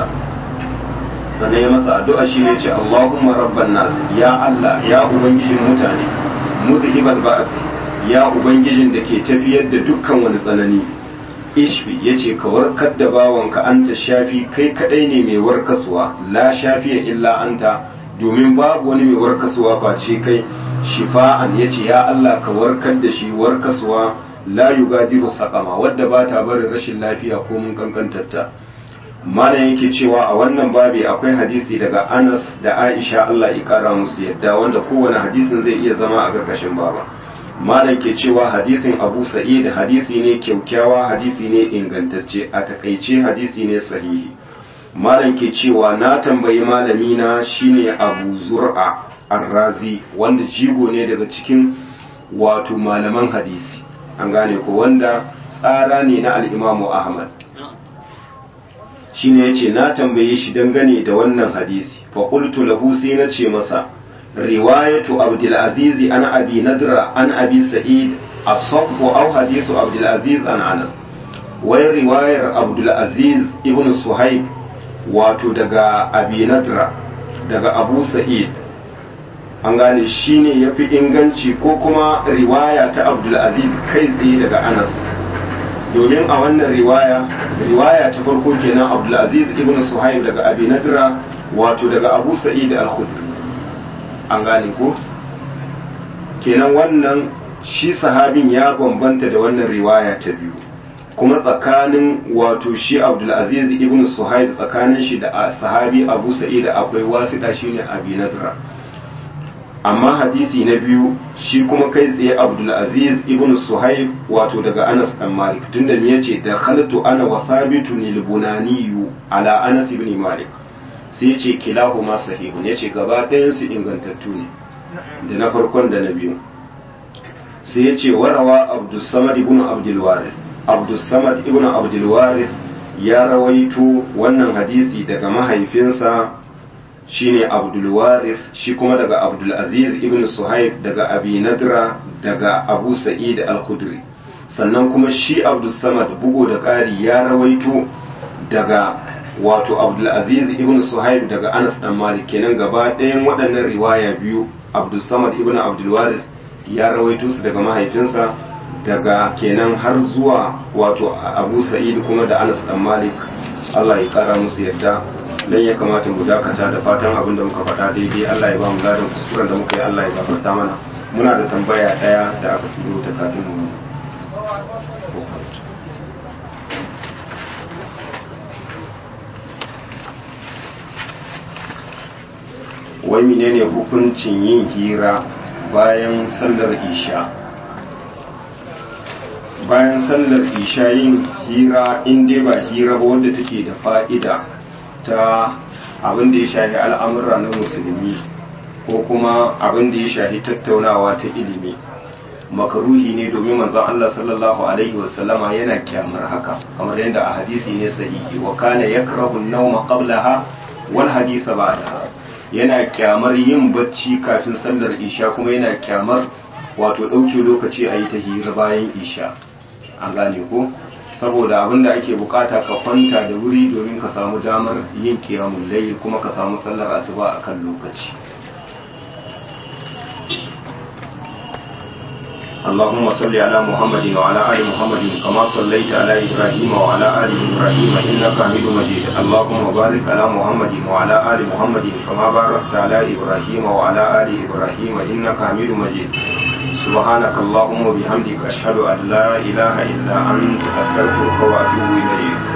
sannan ya masa addu'a shi ne ce Allahumma rabban nas ya Allah ya ubangijin mutane muzhibal ba'as ya ubangijin da ke tafiyar da dukkan wani tsanani ishbi yace ka warkar da bawanka anta shafi kai kadai ne mai warkaswa la shafiya illa anta domin babu wani mai warkaswa face kai shifa'an yace ya Allah ka warkar da shi warkaswa la yugadiru saqama wadda ba ta barin rashin lafiya ko mun kankantarta mana yake cewa a wannan babi akwai hadisi daga Anas da Aisha Allah ya kara musu yadda wanda kowane hadisin zai iya zama a gargashin baba malam ke cewa hadisin Abu Sa'id hadisi ne kyaukyawa hadisi ne ingantacce a takaice hadisi ne sahihi malam ke cewa na tambayi malami na shine Abu Zur'a Ar-Razi wanda jigo ne daga cikin wato malaman hadisi an gane ko wanda tsara ne na al-Imam Ahmad shine yace na tambaye shi dangane da wannan hadisi fa qultu lahu sai na ce masa riwayatu abdul aziz an abi nadra an abi sa'id asabbu aw hadithu abdul aziz an anas wai riwayar abdul aziz ibn suhaib wato daga abi nadra daga abu sa'id an gane shine yafi inganci ko kuma riwaya ta abdul aziz kai tsaye daga anas domin a wannan riwaya riwaya ta farko kenan abdulaziz ibn suhaib daga abi nadra wato daga abu sa'id al-khudri an gane ko kenan wannan shi sahabin ya bambanta da wannan riwaya ta biyu kuma tsakanin wato shi abdulaziz ibn suhaib tsakanin shi da sahabi abu sa'id akwai wasita shine abi nadra amma hadisi na biyu shi kuma kai tsaye abdulaziz ibn suhaib wato daga anas dan malik tunda ne yace da khalatu ana wa sabitu lil bunaniyu ala anas ibn malik sai yace kilahuma sahihun yace gaba ɗayan su ingantattu ne da na farkon da na biyu sai yace warawa abdus samad ibn abdul waris abdus samad ibn abdul waris ya rawaito wannan hadisi daga mahaifinsa shine abdulwaris shi kuma daga abdulaziz ibn suhaib daga abi nadra daga abu sa'id al-khudri sannan kuma shi abdulsamad bugu da ƙari ya rawaito daga wato abdulaziz ibn suhaib daga anas dan malik kenan gaba ɗayan waɗannan riwaya biyu abdulsamad ibn abdulwaris ya rawaito su daga mahaifinsa daga kenan har zuwa wato abu sa'id kuma da anas dan malik allah ya kara musu yadda dan ya kamata mu dakata da fatan abin da muka faɗa daidai Allah ya ba mu ladan kuskuren da muka yi Allah ya gafarta mana muna da tambaya ɗaya da aka turo ta kafin mu wai menene hukuncin yin hira bayan sallar isha bayan sallar isha yin hira in dai ba hira ba wanda take da fa'ida ta abin da ya shafi al'amura na musulmi ko kuma abin da ya shafi tattaunawa ta ilimi makaruhi ne domin manzon Allah sallallahu alaihi wasallama yana kyamar haka kamar yadda a hadisi ne sahihi wa kana yakrahu an-nawma qablaha wal hadisa ba'daha yana kyamar yin bacci kafin sallar isha kuma yana kyamar wato ɗauke lokaci a yi ta hira bayan isha an gane ko saboda abin da ake bukata ka kwanta da wuri domin ka samu damar yin kiyamun layl kuma ka samu sallar asuba a kan lokaci اللهم صل على محمد وعلى آل محمد كما صليت على إبراهيم وعلى آل إبراهيم إنك حميد مجيد اللهم بارك على محمد وعلى آل محمد كما باركت على إبراهيم وعلى آل إبراهيم إنك حميد مجيد سبحانك اللهم وبحمدك أشهد أن لا إله إلا أنت أستغفرك وأتوب إليك